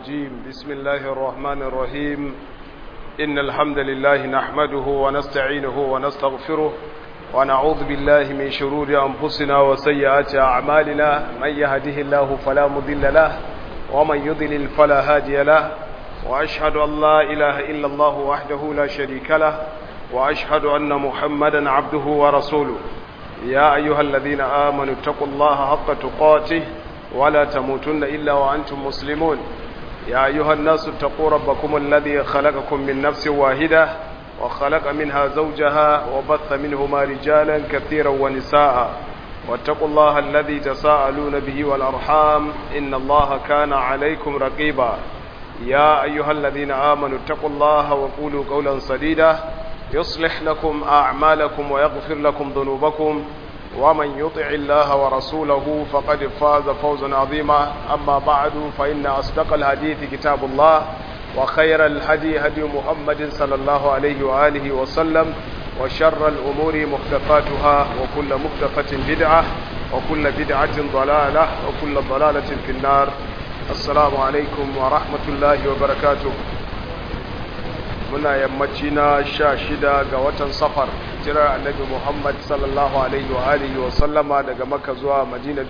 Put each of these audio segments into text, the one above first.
الرجيم بسم الله الرحمن الرحيم إن الحمد لله نحمده ونستعينه ونستغفره ونعوذ بالله من شرور أنفسنا وسيئات أعمالنا من يهده الله فلا مضل له ومن يضلل فلا هادي له وأشهد أن لا إله إلا الله وحده لا شريك له وأشهد أن محمدا عبده ورسوله يا أيها الذين آمنوا اتقوا الله حق تقاته ولا تموتن إلا وأنتم مسلمون يا أيها الناس اتقوا ربكم الذي خلقكم من نفس واحدة وخلق منها زوجها وبث منهما رجالا كثيرا ونساء واتقوا الله الذي تساءلون به والأرحام إن الله كان عليكم رقيبا يا أيها الذين آمنوا اتقوا الله وقولوا قولا سديدا يصلح لكم أعمالكم ويغفر لكم ذنوبكم ومن يطع الله ورسوله فقد فاز فوزا عظيما أما بعد فإن أصدق الحديث كتاب الله وخير الهدي هدي محمد صلى الله عليه وآله وسلم وشر الأمور محدثاتها وكل محدثة بدعة وكل بدعة ضلالة وكل ضلالة في النار السلام عليكم ورحمة الله وبركاته muna yammaci na sha shida ga watan safar jirar annabi muhammad sallallahu alaihi wa alihi wa sallama daga maka zuwa madina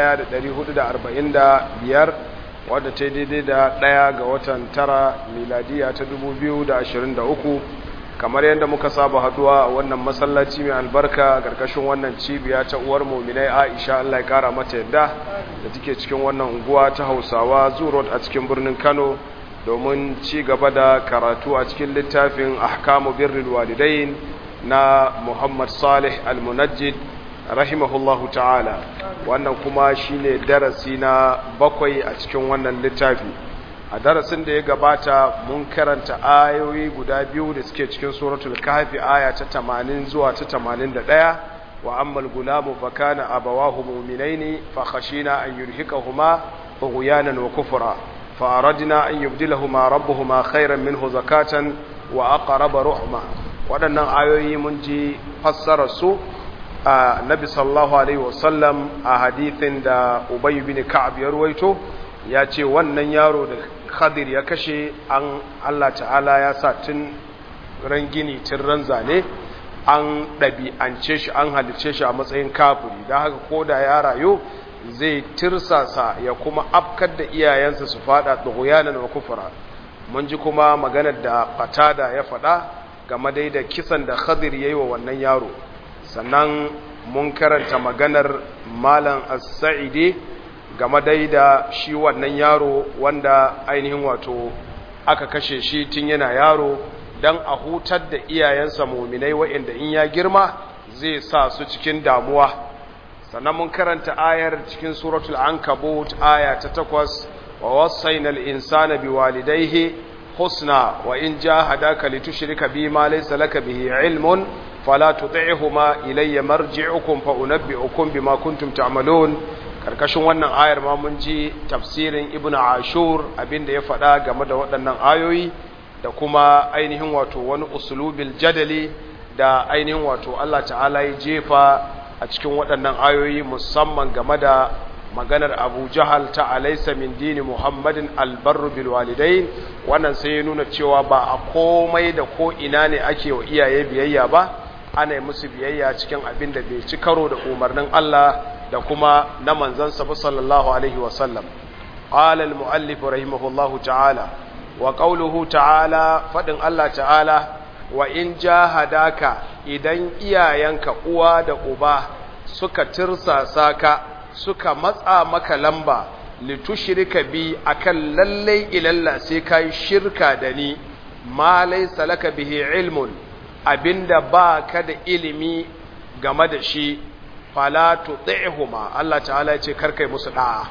1445 wadda ta daidai da daya ga watan tara miladiya ta 2023 kamar yadda muka saba haduwa a wannan masallaci mai albarka karkashin wannan cibiya ta uwar muminai aisha allah ya kara mata yadda da take cikin wannan unguwa ta hausawa zurot a cikin birnin kano domin ci gaba da karatu a cikin littafin ahkamu birrul walidain na Muhammad Salih Al-Munajjid rahimahullahu ta'ala wannan kuma shine darasi na bakwai a cikin wannan littafi a darasin da ya gabata mun karanta ayoyi guda biyu da suke cikin suratul kahfi aya ta 80 zuwa ta 81 wa ammal gulamu fa kana abawahu mu'minaini fa khashina an yurhiqahuma tughyanan wa kufra فأردنا أن يبدلهما ربهما خيرا منه زكاة وأقرب رحمة waɗannan ayoyi mun ji fassararsu a nabi sallallahu alaihi wasallam a hadithin da ubay bin ka'ab ya ruwaito ya ce wannan yaro da khadir ya kashe an Allah ta'ala ya sa tun ran gini tun ran zane an ɗabi'ance shi an halice shi a matsayin kafiri don haka ko da ya rayu zai tirsasa ya kuma afkar da iyayensa su fada tsogoyanan wa kufura mun ji kuma maganar da fatada ya faɗa game dai da kisan da khadir ya yi wa wannan yaro sannan mun karanta maganar malam as-sa'idi game dai da shi wannan yaro wanda ainihin wato aka kashe shi tun yana yaro don a hutar da iyayensa muminai wa'inda in ya girma zai sa su cikin damuwa sannan mun karanta ayar cikin suratul ankabut aya ta takwas wa wasainal insana biwalidayhi husna wa in jahadaka litushrika bi ma laysa laka bihi ilmun fala tuti'huma ilayya marji'ukum fa unabbi'ukum bima kuntum ta'malun karkashin wannan ayar ma mun ji tafsirin ibnu ashur abinda ya faɗa game da waɗannan ayoyi da kuma ainihin wato wani usulubil jadali da ainihin wato Allah ta'ala ya jefa a cikin waɗannan ayoyi musamman game da maganar abu jahal ta alaisa min dini muhammadin albarru bil walidain wannan sai ya nuna cewa ba a komai da ko ina ne ake wa iyaye biyayya ba ana yi musu biyayya cikin abin da bai ci karo da umarnin Allah da kuma na manzansa ba sallallahu alaihi wasallam qala al muallif rahimahullahu ta'ala wa qawluhu ta'ala fadin Allah ta'ala wa in jahadaka idan iyayenka uwa da uba suka tirsasa ka suka matsa maka lamba litushrika bi akan lallai ilalla sai kai shirka da ni ma laysa laka bihi ilmun abinda ba ka da ilimi game da shi fala tuti'huma Allah ta'ala ya ce karkai musu da'a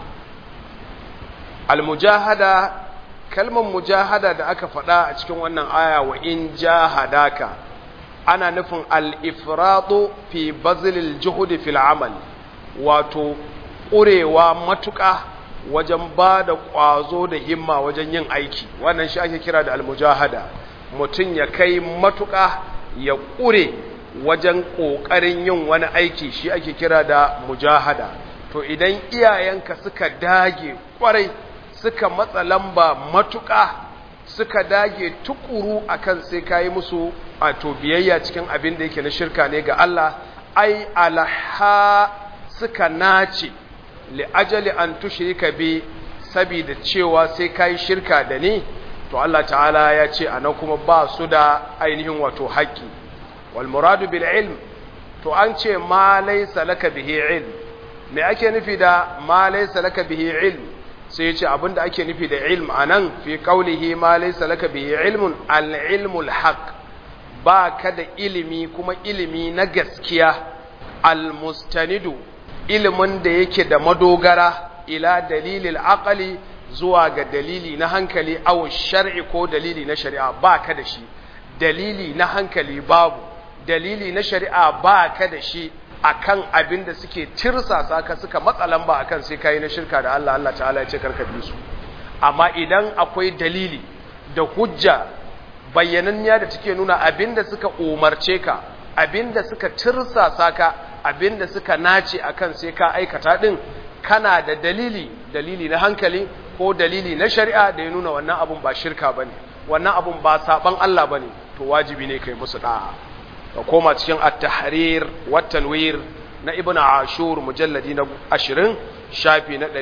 al-mujahada kalmar mujahada da aka faɗa a cikin wannan aya wa in jahadaka ana nufin al-ifradu fi bazilil juhudi fil amal wato ƙurewa matuƙa wajen ba da ƙwazo da himma wajen yin aiki wannan shi ake kira da al-mujahada mutum ya kai matuƙa ya ƙure wajen ƙoƙarin yin wani aiki shi ake kira da mujahada to idan iyayenka suka dage ƙwarai suka matsa lamba matuƙa suka dage tukuru akan sai kayi musu a to biyayya cikin abin da yake na shirka ne ga Allah ai alaha suka nace li ajali an tushrika bi saboda cewa sai kayi shirka da ni to Allah ta'ala ya ce anan kuma ba su da ainihin wato haƙƙi wal muradu bil ilm to an ce ma laysa laka bihi ilm me ake nufi da ma laysa laka bihi ilm sai ya ce abinda ake nufi da ilm anan fi qaulihi ma laysa laka bihi ilmun al ilmul haqq ba ka da ilimi kuma ilimi na gaskiya al mustanidu ilimin da yake da madogara ila dalilil aqali zuwa ga dalili na hankali aw shar'i ko dalili na shari'a ba ka da shi dalili na hankali babu dalili na shari'a ba ka da shi akan abin da suke tirsasa ka suka matsalan ba akan sai kai na shirka da Allah Allah ta'ala ya ce karka bi su amma idan akwai dalili da hujja bayyananniya da take nuna abin da suka umarce ka abin da suka tirsasa ka abin da suka nace akan sai ka aikata din kana da dalili dalili na hankali ko dalili na shari'a da ya nuna wannan abun ba shirka bane wannan abun ba saban Allah bane to wajibi ne kai musu da'a ka koma cikin at-tahrir wa tanwir na ibn ashur mujalladi na 20 shafi na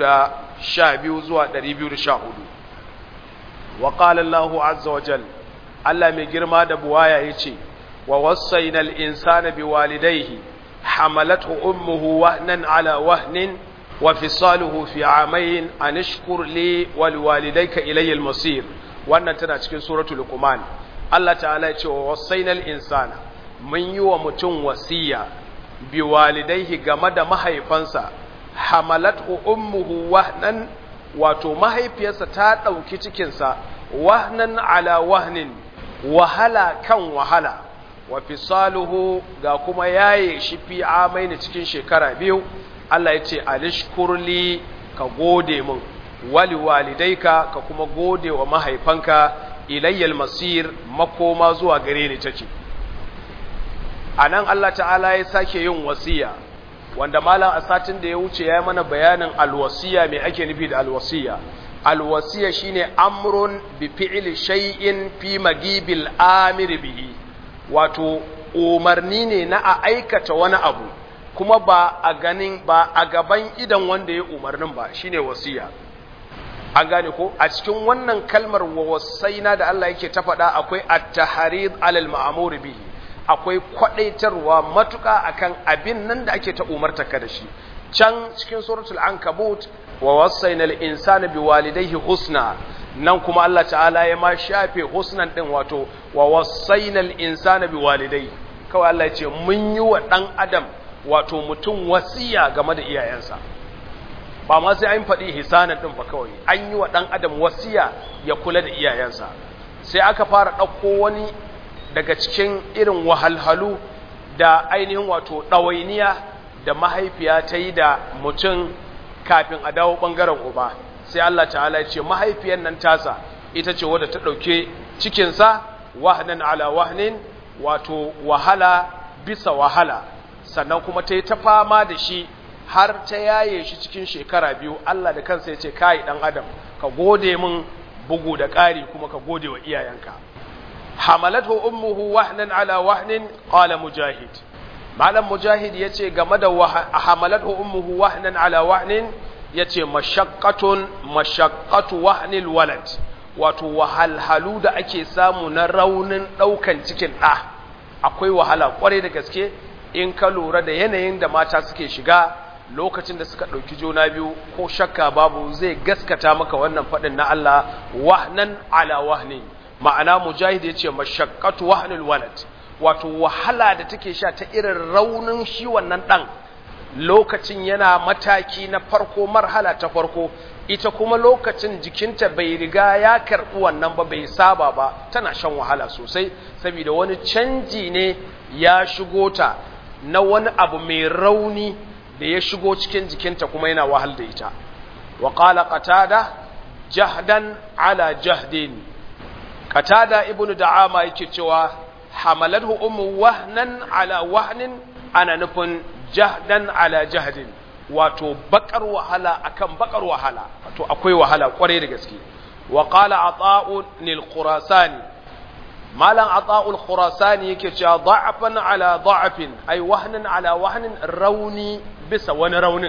212 zuwa 214 wa qala Allah azza wa jal Allah mai girma da buwaya yace wa wassayna al-insana biwalidayhi hamalathu ummuhu wahnan ala wahnin wa fisaluhu fi amayn an ishkur li wa liwalidayka ilayya al-masir wannan tana cikin suratul luqman Allah ta'ala ya ce wa wasainal insana mun yi wa mutum wasiya bi walidaihi game da mahaifansa hamalathu ummuhu wahnan wato mahaifiyarsa ta ɗauki cikinsa wahnan ala wahnin wahala kan wahala wa fisaluhu ga kuma yaye shi fi amaini cikin shekara biyu Allah ya ce alishkurli ka gode min wali walidaika ka kuma gode wa mahaifanka ilayyal masir makoma zuwa gare ni take anan Allah ta'ala ya sake yin wasiya wanda malam a satin da ya wuce ya yi mana bayanin alwasiya mai ake nufi da alwasiya alwasiya shine amrun bi fi'li shay'in fi magibil amir bihi wato umarni ne na a aikata wani abu kuma ba a ganin ba a gaban idan wanda ya umarnin ba shine wasiya an gane ko a cikin wannan kalmar wa wasaina da Allah yake ta faɗa akwai at-tahrid alal ma'mur bihi akwai kwadaitarwa matuka akan abin nan da ake ta umarta ka da shi can cikin suratul ankabut wa wasainal insana biwalidayhi husna nan kuma Allah ta'ala ya ma shafe husnan din wato wa wasainal insana biwalidayhi kawai Allah ya ce mun yi wa dan adam wato mutum wasiya game da iyayensa ba ma sai an faɗi hisanan ɗin ba kawai an yi wa ɗan adam wasiya ya kula da iyayensa sai aka fara ɗauko wani daga cikin irin wahalhalu da ainihin wato ɗawainiya da mahaifiya ta yi da mutum kafin a dawo ɓangaren uba sai Allah ta'ala ya ce mahaifiyar nan tasa ita ce wadda ta ɗauke cikinsa wahnan ala wahnin wato wahala bisa wahala sannan kuma ta yi ta fama da shi har ta yaye shi cikin shekara biyu Allah da kansa ya ce kai dan adam ka gode min bugu da ƙari kuma ka gode wa iyayenka hamalathu ummuhu wahnan ala wahnin qala mujahid malam mujahid yace game da hamalathu ummuhu wahnan ala wahnin yace mashaqqatun mashaqqatu wahnil walad wato wahalhalu da ake samu na raunin daukan cikin da akwai wahala kwarai da gaske in ka lura da yanayin da mata suke shiga lokacin da suka ɗauki juna biyu ko shakka babu zai gaskata maka wannan faɗin na Allah wahnan ala wahnin ma'ana mujahid ya ce mashaqqatu wahnul walad wato wahala da take sha ta irin raunin shi wannan ɗan lokacin yana mataki na farko marhala ta farko ita kuma lokacin jikinta bai riga ya karɓi wannan ba bai saba ba tana shan wahala sosai saboda wani canji ne ya shigo ta na wani abu mai rauni da ya shigo cikin jikinta kuma yana wahal da ita wa qala qatada jahdan ala jahdin qatada ibnu da'ama yake cewa hamalathu ummu wahnan ala wahnin ana nufin jahdan ala jahdin wato bakar wahala akan bakar wahala wato akwai wahala kwarai da gaske wa qala ata'u lil khurasani malam ata'u al khurasani yake cewa da'afan ala da'afin ay wahnan ala wahnin rauni bisa wani raunin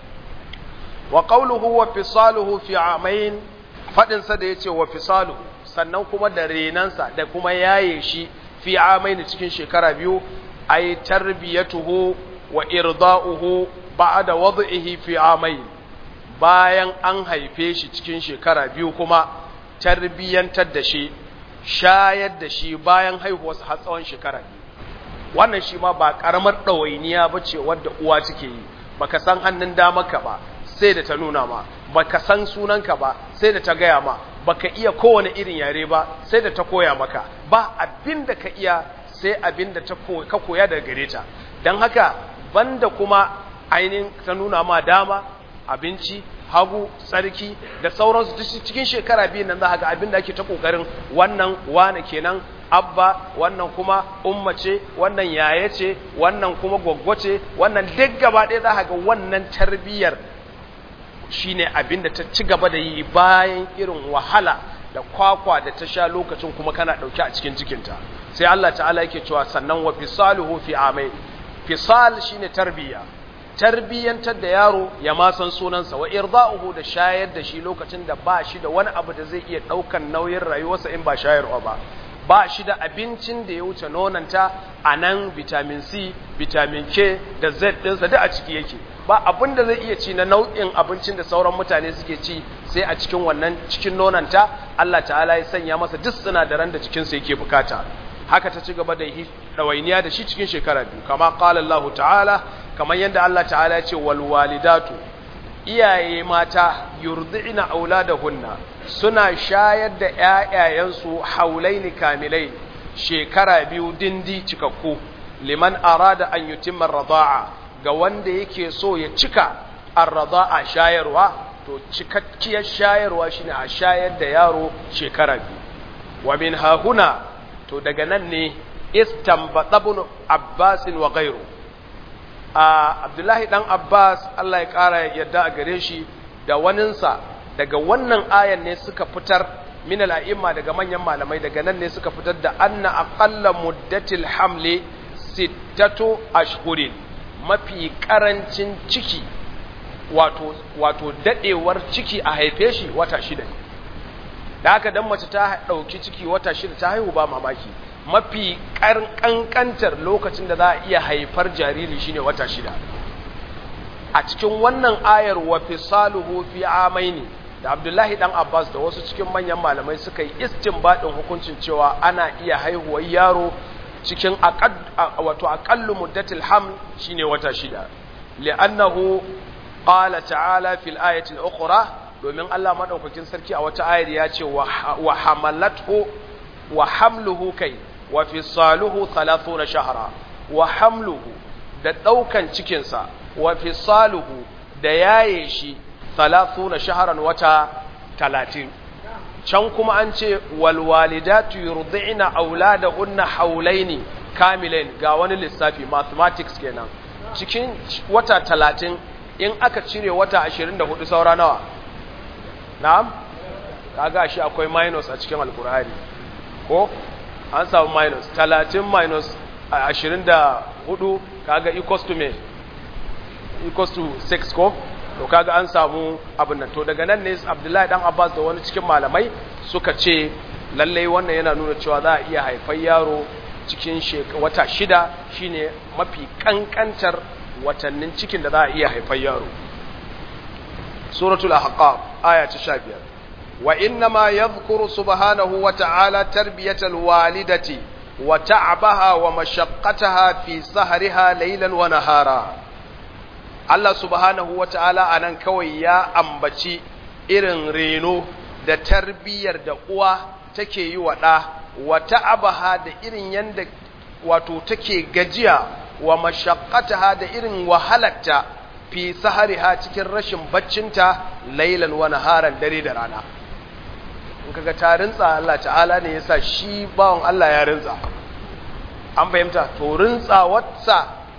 wa qawluhu wa fisaluhu fi amain fadin sa da yace wa fisaluhu sannan kuma da renansa da kuma yaye shi fi amain cikin shekara biyu ay tarbiyatuhu wa irda'uhu ba'da wad'ihi fi amain bayan an haife shi cikin shekara biyu kuma tarbiyantar da shi shayar da shi bayan haihuwarsa har tsawon shekara biyu wannan shi ma ba karamar ɗawainiya ba ce wadda uwa take yi baka san hannun damarka ba sai da ta nuna ma baka san sunanka ba sai da ta gaya ma baka iya kowane irin yare ba sai da ta koya maka ba abin da ka iya sai abin da ka koya daga gare ta don haka banda kuma ainihin ta nuna ma dama abinci hagu tsarki da sauransu duk cikin shekara biyu nan za ga abin da ake ta kokarin wannan wane kenan abba wannan kuma umma ce wannan yaya ce wannan kuma gwaggwa ce wannan duk gaba ɗaya za ga wannan tarbiyyar shine abin da ta ci gaba da yi bayan irin wahala da kwakwa da ta sha lokacin kuma kana ɗauke a cikin cikinta sai Allah ta'ala yake cewa sannan wa fisaluhu fi amai fisal shine tarbiyya tarbiyyantar da yaro ya ma san sunansa wa irda'uhu da shayar da shi lokacin da ba shi da wani abu da zai iya daukan nauyin rayuwarsa in ba shayarwa ba ba shi da abincin da ya wuce nonanta a nan vitamin C vitamin K da Z ɗinsa duk a ciki yake ba abin da zai iya ci na nau'in abincin da sauran mutane suke ci sai a cikin wannan cikin nonanta Allah ta'ala ya sanya masa duk sinadaran da cikinsa yake bukata haka ta ci gaba da ɗawainiya da shi cikin shekara biyu kama qala Allah ta'ala kamar yadda Allah ta'ala ya ce wal walidatu iyaye mata yurdi'na auladahunna suna shayar da ƴaƴayensu haulaini kamilai shekara biyu dindi cikakku liman arada an yutimma rada'a ga wanda yake so ya cika ar-rada'a shayarwa to cikakkiyar shayarwa shine a shayar da yaro shekara biyu wa min hahuna to daga nan ne istanbata ibn Abbas wa ghayru a Abdullahi dan Abbas Allah ya kara yadda a gare shi da waninsa daga wannan ayan ne suka fitar min al-a'imma daga manyan malamai daga nan ne suka fitar da anna aqalla muddatil hamli sittatu ashhurin mafi karancin ciki wato wato dadewar ciki a haife shi wata shida ne da haka dan mace ta dauki ciki wata shida ta haihu ba mamaki mafi kankantar lokacin da za a iya haifar jariri shine wata shida a cikin wannan ayar wa fisaluhu fi amaini da Abdullahi dan Abbas da wasu cikin manyan malamai suka yi istinbadin hukuncin cewa ana iya haihuwar yaro cikin wato aqallu muddatil haml shine wata shida li'annahu qala ta'ala fil ayati al-ukhra domin Allah madaukakin sarki a wata ayar ya ce wa hamalathu wa hamluhu kai wa fisaluhu 30 shahra wa hamluhu da daukan cikin sa wa fisaluhu da yaye shi 30 shahran wata 30 can kuma an ce wal walidatu yurdi'na auladahunna haulaini kamilain ga wani lissafi mathematics kenan cikin wata 30 in aka cire wata 24 saura nawa na'am kaga shi akwai minus a cikin alkur'ani ko an samu minus 30 minus 24 kaga equals to me equals to 6 ko to kaga an samu abin nan to daga nan ne Abdullahi dan Abbas da wani cikin malamai suka ce lallai wannan yana nuna cewa za a iya haifar yaro cikin wata shida shine mafi kankantar watannin cikin da za a iya haifar yaro suratul ahqaf aya ta 15 wa inna ma yadhkuru subhanahu wa ta'ala tarbiyatal walidati wa ta'abaha wa mashaqqataha fi sahriha laylan wa nahara Allah subhanahu wa ta'ala anan kawai ya ambaci irin reno da tarbiyar da uwa take yi wa ɗa wa ta'abaha da irin yanda wato take gajiya wa mashaqqataha da irin wahalarta fi sahariha cikin rashin baccinta lailan wa naharan dare da rana in kaga ta rintsa Allah ta'ala ne yasa shi bawon Allah ya rintsa an fahimta to rintsa wata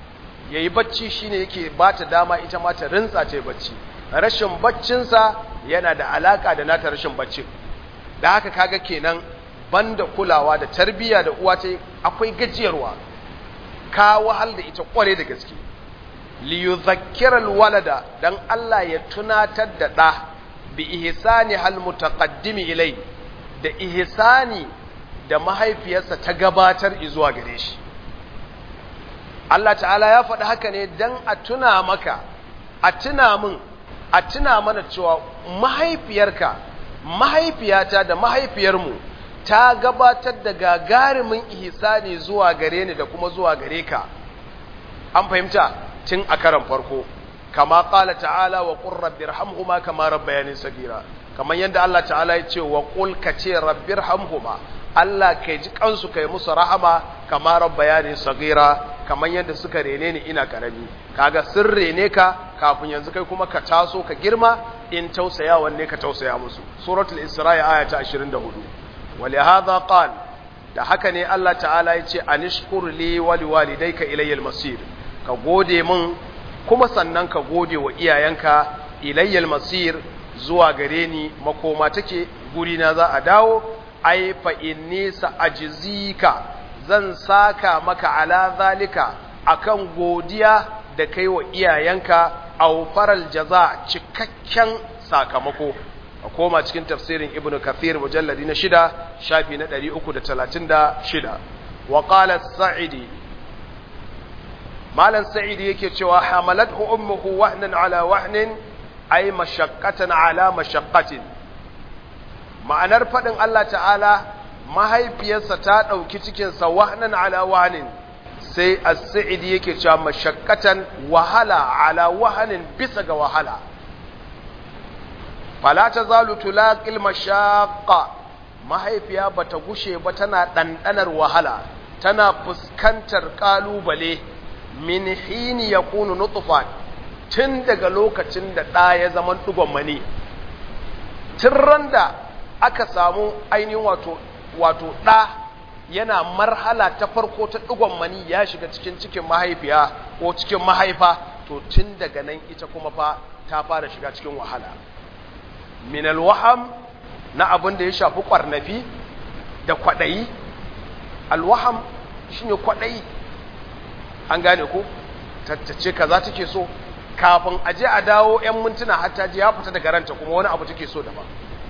yayi bacci shine yake ba ta dama ita ma ta rintsa ta yi bacci rashin baccinsa yana da alaka da nata rashin baccin da haka kaga kenan banda kulawa da tarbiyya da uwa ta akwai gajiyarwa ka wahal da ita kware da gaske li yudhakkira alwalada dan Allah ya tunatar da da bi ihsani hal mutaqaddimi ilai da ihsani da mahaifiyarsa ta gabatar zuwa gare shi Allah ta'ala ya faɗi haka ne dan a tuna maka a tuna min a tuna mana cewa mahaifiyarka mahaifiyata da mahaifiyarmu ta gabatar da gagarumin ihsani zuwa gare ni da kuma zuwa gare ka an fahimta tun a karan farko kama qala ta'ala wa qur rabbirhamhuma kama rabbayani sagira kamar yadda Allah ta'ala ya ce wa qul ka ce rabbirhamhuma Allah kai ji kansu kai musu rahama kama rabbayani sagira kamar yadda suka rene ni ina karami kaga sun rene ka kafin yanzu kai kuma ka taso ka girma in tausaya wanne ka tausaya musu suratul isra'i aya ta 24 ولهذا قال da haka ne Allah ta'ala ya ce anishkur li wa liwalidayka ilayya masir ka gode min kuma sannan ka gode wa iyayenka ilayya masir zuwa gare ni makoma take guri na za a dawo ai fa inni sa'ajzika zan saka maka ala zalika akan godiya da kai wa iyayenka aw faral jaza cikakken sakamako a koma cikin tafsirin ibnu kathir mujalladi na shida shafi na ɗari uku da talatin da shida wa qala sa'idi malan sa'idi yake cewa hamalathu ummuhu wahnan ala wahnin ay mashaqqatan ala mashaqqatin ma'anar fadin Allah ta'ala mahaifiyarsa ta dauki cikin sa wahnan ala wahnin sai as-sa'idi yake cewa mashaqqatan wahala ala wahnin bisa ga wahala fala ta zalu tulaqil mashaqqa mahaifiya bata gushe ba tana dandanar wahala tana fuskantar kalubale min hini yakunu nutfa tun daga lokacin da ɗa ya zama dugon mani tun randa aka samu ainihin wato wato ɗa yana marhala ta farko ta dugon mani ya shiga cikin cikin mahaifiya ko cikin mahaifa to tun daga nan ita kuma fa ta fara shiga cikin wahala min alwaham na abin da ya shafi kwarnafi da kwadayi alwaham shine kwadayi an gane ko tattace kaza take so kafin aje a dawo yan mintuna hatta ji ya fita daga ranta kuma wani abu take so daban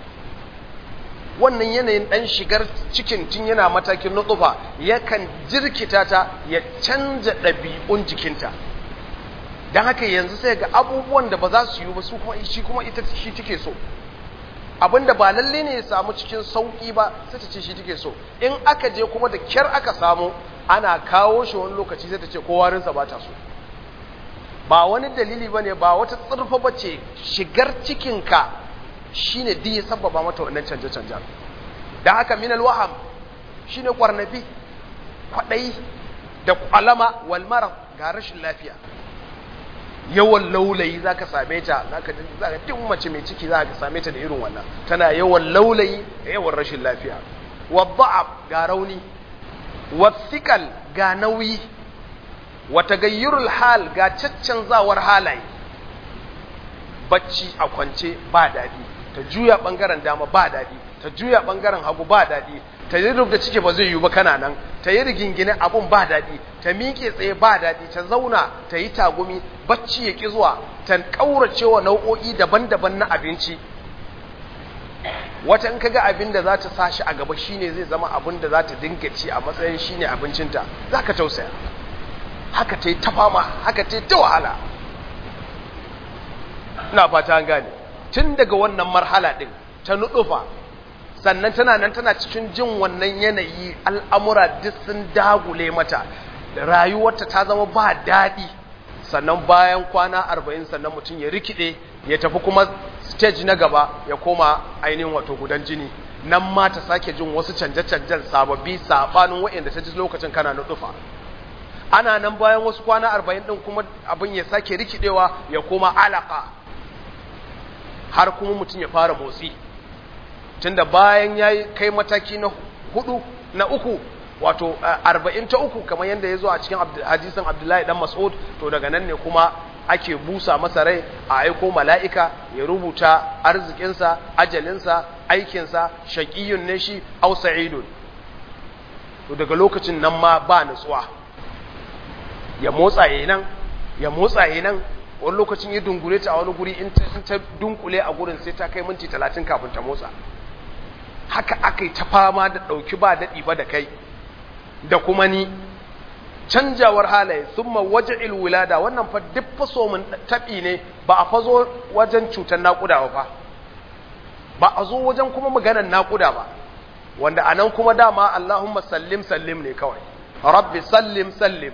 wannan yanayin dan shigar cikin tun yana matakin nutsufa yakan jirkita ta ya canja ɗabi'un jikinta don haka yanzu sai ga abubuwan da ba za su yi ba su kuma shi kuma ita shi take so abinda ba lalle ne ya samu cikin sauki ba sai ta ce shi take so in aka je kuma da kyar aka samu ana kawo shi wani lokaci sai ta ce kowarinsa ba ta so ba wani dalili ba ne ba wata tsirfa ba ce shigar cikinka shi ne di ya sababa mata wannan canje-canjen da haka minal waham shi ne kwarnafi kwaɗayi da kwalama walmara ga rashin lafiya yawan laulayi za ka same ta za ka duk mace mai ciki za ka same ta da irin wannan tana yawan laulayi da yawan rashin lafiya wadda'ab ga rauni wathiqal ga nauyi wa tagayyurul hal ga caccanzawar halaye bacci a kwance ba dadi ta juya bangaren dama ba dadi ta juya bangaren hagu ba dadi ta yi rubda ciki ba zai yi ba kana nan ta yi rigingine abun ba daɗi ta miƙe tsaye ba daɗi ta zauna ta yi tagumi bacci ya ƙi zuwa ta ƙaurace wa nau'o'i daban-daban na abinci wata in kaga abin da za ta sa shi a gaba shine zai zama abin da za ta dinga ci a matsayin shine abincinta za ka tausaya haka ta yi ta fama haka ta yi ta wahala ina fata an gane tun daga wannan marhala ɗin ta nuɗufa sannan tana nan tana cikin jin wannan yanayi al'amura duk sun dagule mata rayuwarta ta zama ba daɗi sannan bayan kwana arba'in sannan mutum ya rikide ya tafi kuma stage na gaba ya koma ainihin wato gudan jini nan ma ta sake jin wasu canje-canjen sababbi saɓanin waɗanda ta ji lokacin kana nuɗufa ana nan bayan wasu kwana arba'in ɗin kuma abin ya sake rikidewa ya koma alaka har kuma mutum ya fara motsi tunda bayan ya kai mataki na hudu na uku wato arba'in ta uku kamar yadda ya zo a cikin hadisin abdullahi dan mas'ud to daga nan ne kuma ake busa masa rai a aiko mala'ika ya rubuta arzikinsa ajalinsa aikinsa shaƙiyun ne shi au sa'idun to daga lokacin nan ma ba nutsuwa ya motsa yi nan ya motsa yi nan wani lokacin ya dungule ta a wani guri in ta dunkule a gurin sai ta kai minti talatin kafin ta motsa haka aka yi ta fama da ɗauki ba daɗi ba da kai da kuma ni canjawar halaye sun waje ilwilada wannan fa duk faso mun taɓi ne ba a fazo wajen cutar naƙuda ba fa ba a zo wajen kuma maganar naƙuda ba wanda a nan kuma dama Allahumma sallim sallim ne kawai rabbi sallim sallim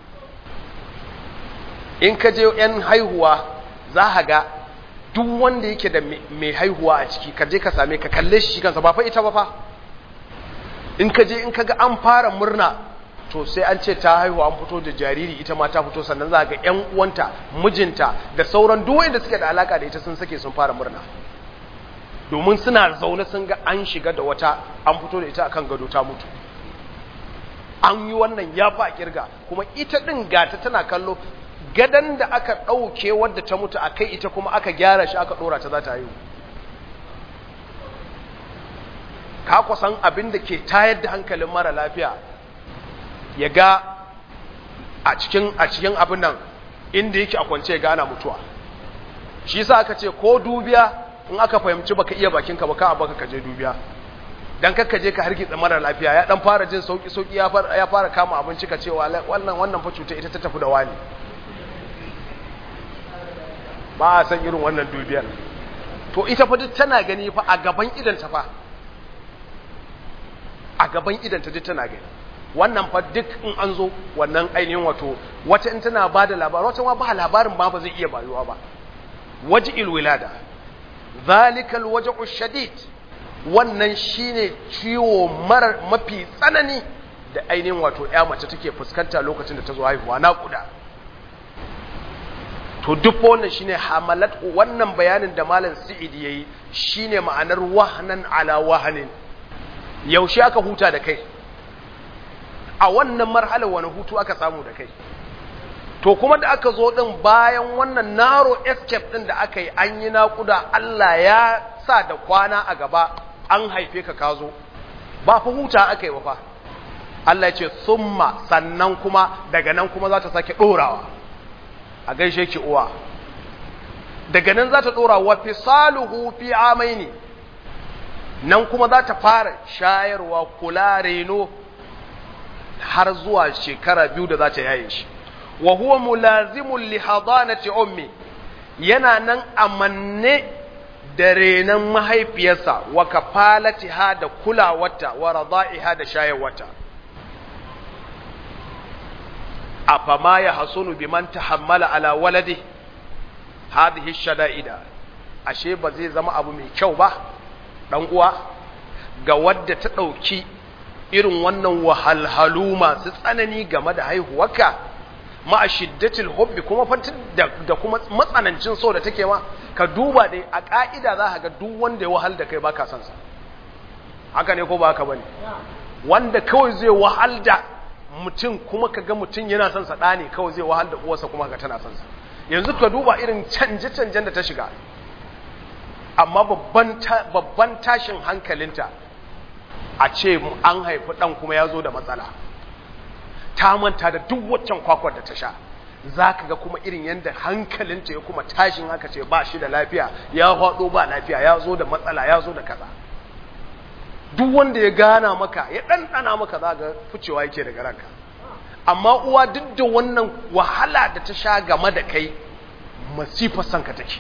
in ka je ‘yan haihuwa za a ga duk wanda yake da mai haihuwa a ciki ka je ka same ka kalle shi kansa ba fa ita ba fa in ka je in ka ga an fara murna to sai an ce ta haihuwa an fito da jariri ita ma ta fito sannan za ga ‘yan uwanta mijinta da sauran duk wanda suke da alaka da ita sun sake sun fara murna domin suna zaune sun ga an shiga da wata an fito da ita akan gado ta mutu an yi wannan ya fa kirga kuma ita din gata tana kallo gadan da aka ɗauke wadda ta mutu a kai ita kuma aka gyara shi aka ɗora ta za ta yi ka kusan abin da ke tayar da hankalin mara lafiya ya ga a cikin a cikin abin nan inda yake a kwance ga ana mutuwa shi yasa aka ce ko dubiya in aka fahimci baka iya bakinka ba ka a baka kaje dubiya dan kakka je ka hargitsa mara lafiya ya dan fara jin sauki sauki ya fara ya fara kama abinci ka cewa wannan wannan fa cuta ita ta tafi da wani ba a san irin wannan dubiyar to ita fa duk tana gani fa a gaban idan ta fa a gaban idan ta duk tana gani wannan fa duk in an zo wannan ainihin wato wata in tana ba da labarin wata ma ba labarin ba ba zai iya bayuwa ba waji'il wilada zalikal waj'u shadid wannan shine ciwo mara mafi tsanani da ainihin wato ya mace take fuskanta lokacin da ta zo haihuwa naƙuda to duk wannan shine hamalat wannan bayanin da malam Sa'id yayi shine ma'anar wahnan ala wahnin yaushe aka huta da kai a wannan marhalar wani hutu aka samu da kai to kuma da aka zo din bayan wannan naro escape din da aka yi an yi naƙuda Allah ya sa da kwana a gaba an haife ka ka zo ba fa huta aka yi ba fa Allah ya ce summa sannan kuma daga nan kuma za ta sake ɗorawa a gaishe ki uwa daga nan za ta ɗora wa fisaluhu fi amaini nan kuma za ta fara shayarwa kula reno har zuwa shekara biyu da za ta yaye shi wa huwa mulazimun li hadanati ummi yana nan amanne da renon mahaifiyarsa wa kafalatiha da kulawarta wa rada'iha da shayarwata afama ya hasunu biman tahammala ala waladi hadhihi shada'ida ashe ba zai zama abu mai kyau ba dan uwa ga wadda ta dauki irin wannan wahalhalu masu tsanani game da haihuwarka ma shiddatil hubbi kuma fantin da kuma matsanancin so da take ma ka duba dai a ka'ida za ka ga duk wanda ya wahal da kai baka son sa haka ne ko ba haka bane wanda kawai zai wahal da mutum kuma ka ga mutum yana son sa ɗane kawai zai wahal da uwarsa kuma ka tana son sa yanzu ka duba irin canje-canjen da ta shiga amma babban tashin hankalinta a ce an haifi ɗan kuma ya zo da matsala ta manta da duk waccan kwakwar da ta sha za ka ga kuma irin yadda hankalinta ya kuma tashin haka ce ba shi da lafiya ya haɗo ba lafiya ya zo da matsala ya zo da kaza duk wanda ya gana maka ya ɗanɗana maka za ga ficewa yake daga ranka amma uwa duk da wannan wahala da ta sha game da kai masifar sanka take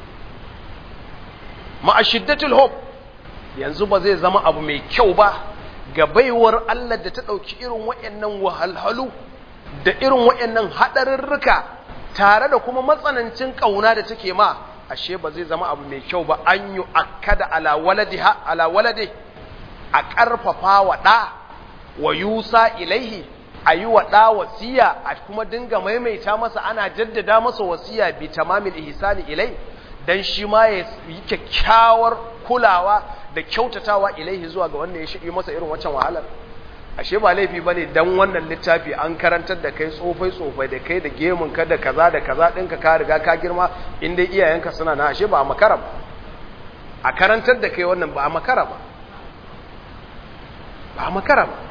ma'ashiddatul hope yanzu ba zai zama abu mai kyau ba ga baiwar Allah da ta ɗauki irin waɗannan wahalhalu da irin waɗannan haɗarurruka tare da kuma matsanancin ƙauna da take ma ashe ba zai zama abu mai kyau ba an yi akkada ala walade a ƙarfafa wa ɗa wa yusa ilaihi a yi wa ɗa wasiya a kuma dinga maimaita masa ana jaddada masa wasiya bi tamamil ihsani ilai dan shi ma ya yi kyakkyawar kulawa da kyautatawa ilaihi zuwa ga wanda ya shige masa irin wancan wahalar ashe ba laifi bane dan wannan littafi an karantar da kai tsofai tsofai da kai da gemun ka da kaza da kaza ɗinka ka riga ka girma in dai iyayenka suna na ashe ba a makara ba a karantar da kai wannan ba a makara ba ba a makara ba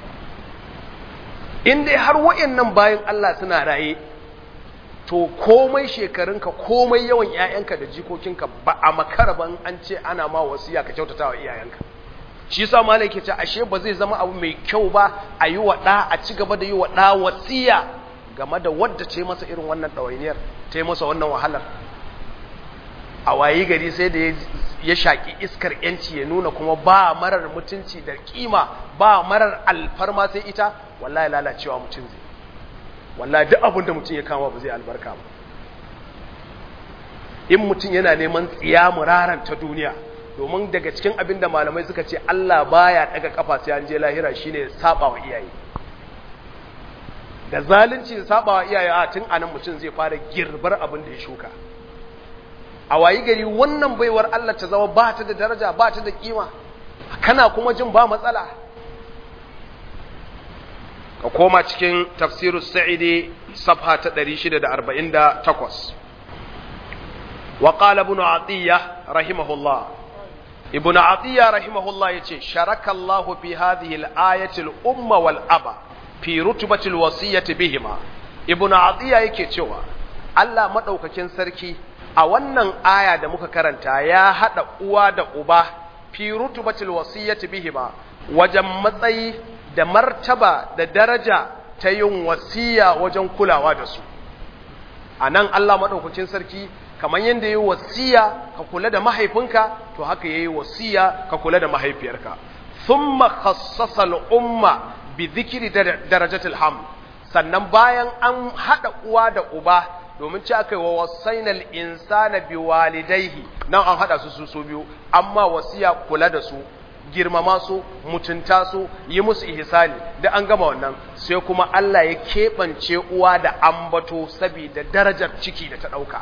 in dai har wa'annan bayan Allah suna raye to komai shekarunka komai yawan ‘ya'yanka da jikokinka ba a makaraban an ce ana ma wasiya ka kyautata wa iyayenka shi yasa malai ke ce ashe ba zai zama abu mai kyau ba a yi wa ɗa a ci gaba da yi wa ɗa wasiya game da wadda ce masa irin wannan ɗawainiyar ta masa wannan wahalar a wayi gari sai da ya shaƙi iskar ‘yanci ya nuna kuma ba marar mutunci da kima ba marar alfarma sai ita wallahi lalacewa mutum zai wallahi duk abin da mutum ya kama ba zai albarka ba in mutum yana neman tsiya muraran ta duniya domin daga cikin abin da malamai suka ce Allah baya daga kafa sai an je lahira shine saba wa iyaye da zalunci da saba wa iyaye a tun anan mutum zai fara girbar abin da ya shuka a wayi gari wannan baiwar Allah ta zama ba ta da daraja ba ta da kima kana kuma jin ba matsala ka koma cikin tafsiru sa'idi safha ta 648 wa qala ibn atiyya rahimahullah ibn atiyya rahimahullah yace sharaka Allah fi hadhihi al-ayati al-umma wal aba fi rutbati al-wasiyyati bihima ibn atiyya yake cewa Allah madaukakin sarki a wannan aya da muka karanta ya hada uwa da uba fi rutbati al-wasiyyati bihima wajen matsayi da martaba da daraja ta yin wasiya wajen kulawa da su a nan Allah maɗaukacin sarki kamar yadda ya yi wasiya ka kula da mahaifinka to haka ya yi wasiya ka kula da mahaifiyarka sun makhassasa al'umma bi zikiri darajatul ham sannan bayan an haɗa uwa da uba domin ci aka yi wa wasainal insana bi walidaihi nan an haɗa su su biyu amma wasiya kula da su girmama su mutunta su yi musu ihsani da an gama wannan sai kuma Allah ya keɓance uwa da ambato saboda darajar ciki da ta ɗauka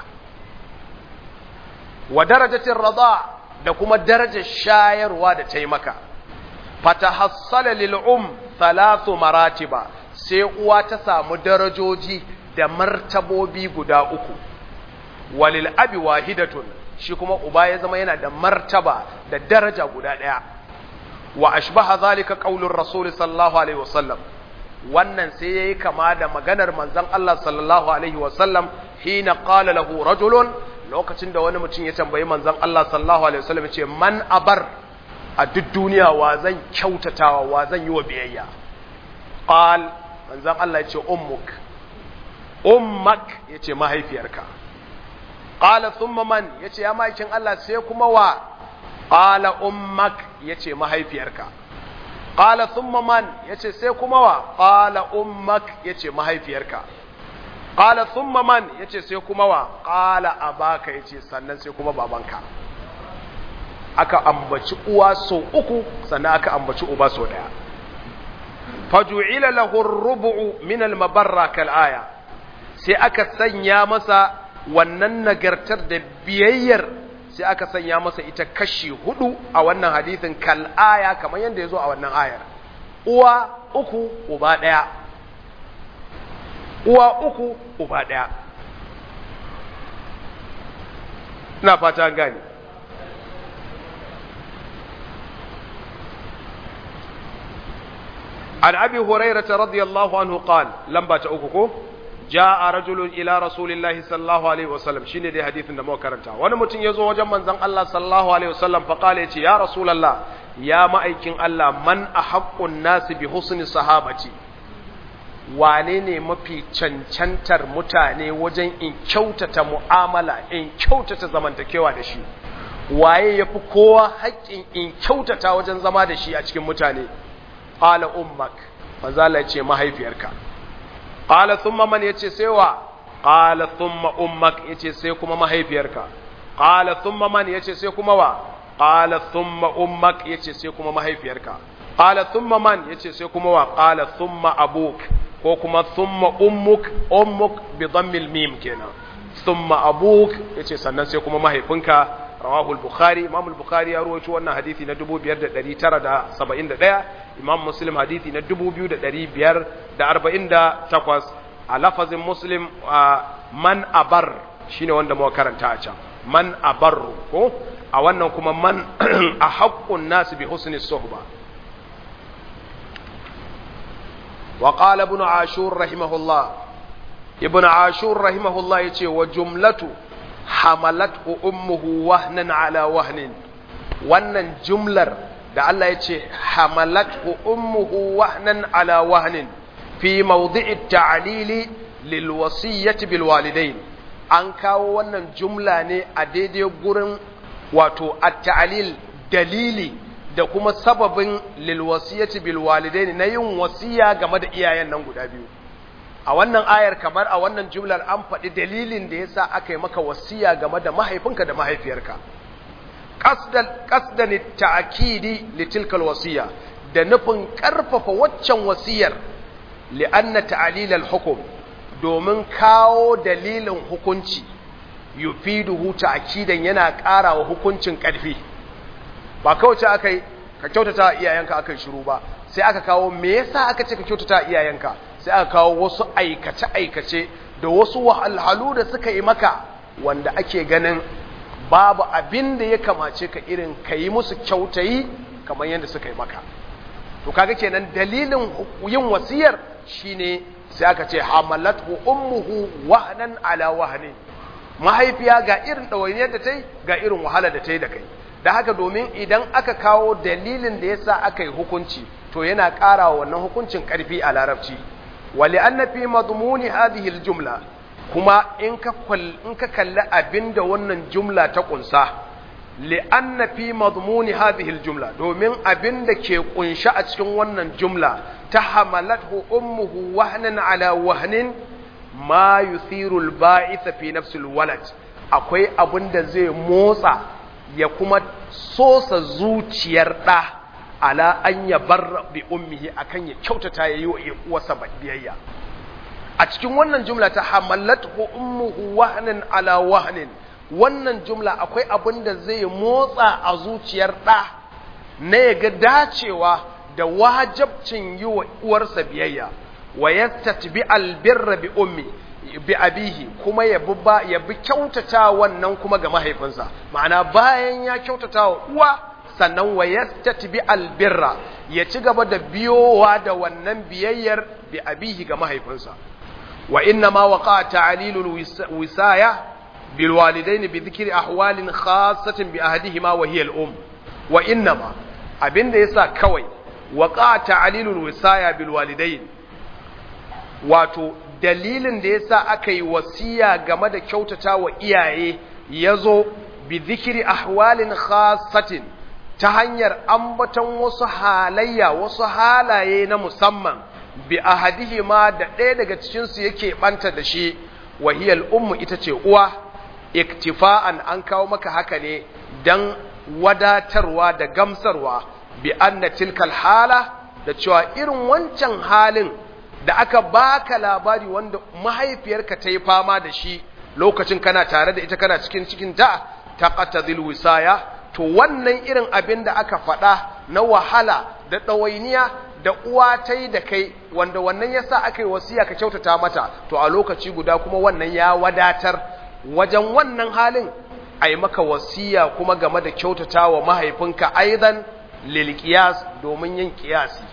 wa darajatin rada da kuma darajar shayarwa da ta yi maka fatahassala lil um thalathu maratiba sai uwa ta samu darajoji da martabobi guda uku walil abi wahidatun shi kuma uba ya zama yana da martaba da daraja guda ɗaya wa ashbaha zalika qaulur rasul sallallahu alaihi wasallam wannan sai yayi kama da maganar manzon Allah sallallahu alaihi wasallam hina qala lahu rajulun lokacin da wani mutum ya tambayi manzon Allah sallallahu alaihi wasallam ce man abar a duk duniya wa zan kyautatawa wa zan yi wa biyayya qal manzon Allah ya ce ummuk ummak yace mahaifiyarka qala thumma man yace ya maikin Allah sai kuma wa qala ummak yace mahaifiyarka qala thumma man yace sai kuma wa qala ummak yace mahaifiyarka qala thumma man yace sai kuma wa qala abaka yace sannan sai kuma babanka aka ambaci uwa sau uku sannan aka ambaci uba sau daya faju'ila lahu ar-rubu'u min al-mabarra kal aya sai aka sanya masa wannan nagartar da biyayyar sai aka sanya masa ita kashi hudu a wannan hadithin kal aya kamar yadda ya zo a wannan ayar uwa uku uba ɗaya uwa uku uba ɗaya ina fata gani عن أبي هريرة رضي الله عنه قال لما تأككو جاء رجل إلى رسول الله صلى الله عليه وسلم شيني دي حديث نمو كرنتا وانا متن يزو وجم من زن الله صلى الله عليه وسلم فقال يا رسول الله يا مأيكين الله من أحق الناس بحسن صحابتي wane ne mafi cancantar mutane wajen in kyautata mu'amala in kyautata zamantakewa da shi waye ya fi kowa haƙƙin in kyautata wajen zama da shi a cikin mutane qala ummak manzala ya ce mahaifiyarka qala thumma man yace sai wa qala thumma ummak yace sai kuma mahaifiyarka qala thumma man yace sai kuma wa qala thumma ummak yace sai kuma mahaifiyarka qala thumma man yace sai kuma wa qala thumma abuk ko kuma thumma ummuk ummuk bi dhammil mim kenan thumma abuk yace sannan sai kuma mahaifinka rawahu al-bukhari imam al-bukhari ya rawaito wannan hadisi na 5971 imam muslim hadisi na 2548 a lafazin muslim man abar shine wanda muka karanta a can man abarru ko a wannan kuma man a haƙƙun nasu bi husni suhba wa qala ibn ashur rahimahullah ibn ashur rahimahullah yace wa jumlatu hamalathu ummuhu wahnan ala wahnin wannan jumlar da Allah yace hamalathu ummuhu wahnan ala wahnin fi mawdi'i ta'lili lil wasiyyati bil walidain an kawo wannan jumla ne a daidai gurin wato at-ta'lil dalili da kuma sababin lil wasiyati bil walidain na yin wasiya game da iyayen nan guda biyu a wannan ayar kamar a wannan jumlar an faɗi dalilin da yasa aka yi maka wasiya game da mahaifinka da mahaifiyarka qasdan qasdan ta'kidi li tilka wasiya da nufin karfafa waccan wasiyar li anna ta'lil al hukm domin kawo dalilin hukunci yufiduhu ta'kidan yana ƙara wa hukuncin ƙarfi ba kawai ce aka yi ka kyautata iyayenka aka yi shiru ba sai aka kawo me yasa aka ce ka kyautata iyayenka sai aka kawo wasu aikace-aikace da wasu wahalhalu da suka yi maka wanda ake ganin babu abin da ya kamace ka irin ka yi musu kyautayi kamar yadda suka yi maka to kaga kenan dalilin yin wasiyar shine sai aka ce hamalatu ummuhu wahnan ala wahnin mahaifiya ga irin ɗawainiyar da ta yi ga irin wahala da ta yi da kai da haka domin idan aka kawo dalilin da yasa aka yi hukunci to yana ƙara wa wannan hukuncin ƙarfi a larabci wali anna fi madmuni hadhihi aljumla kuma in ka in ka kalli abinda wannan jumla ta kunsa li anna fi madmuni hadhihi aljumla domin abinda ke kunshe a cikin wannan jumla ta hamalathu ummuhu wahnan ala wahnin ma yuthiru alba'ith fi nafsi alwalad akwai abinda zai motsa ya kuma sosa zuciyar ɗa ala an ya bar bi ummihi akan ya kyautata ya yi wa uwarsa biyayya a cikin wannan jumla ta hamallat ummuhu wahnin ala wahnin wannan jumla akwai abin da zai motsa a zuciyar ɗa na ya ga dacewa da wajabcin yi wa uwarsa biyayya wa yastatbi albirra bi ummi bi abihi kuma ya bi ba ya bi kyautata wannan kuma ga mahaifinsa ma'ana bayan ya kyautata wa uwa sannan wa yastatbi albirra ya ci gaba da biyowa da wannan biyayyar bi abihi ga mahaifinsa wa inna ma waqa ta'lilul wisaya bil walidaini bi dhikri ahwalin khassatin bi ahadihima wa hiya al um wa inna ma abinda yasa kawai waqa ta'lilul wisaya bil walidaini wato dalilin da yasa aka yi wasiya game da kyautata wa iyaye yazo bi dhikri ahwalin khassatin ta hanyar ambaton wasu halayya wasu halaye na musamman bi ahadihima da ɗaya daga cikin su yake banta da shi wahiyal ummu ita ce uwa iktifa'an an kawo maka haka ne dan wadatarwa da gamsarwa bi anna tilkal hala da cewa irin wancan halin da aka baka labari wanda mahaifiyarka ta yi fama da shi lokacin kana tare da ita kana cikin cikin ta taqatadil wisaya to wannan irin abin da aka faɗa na wahala da ɗawainiya da uwa ta yi da kai wanda wannan ya sa aka yi wasiya ka kyautata mata to a lokaci guda kuma wannan ya wadatar wajen wannan halin a yi maka wasiya kuma game da kyautata wa mahaifinka aidan lilkiyas domin yin kiyasi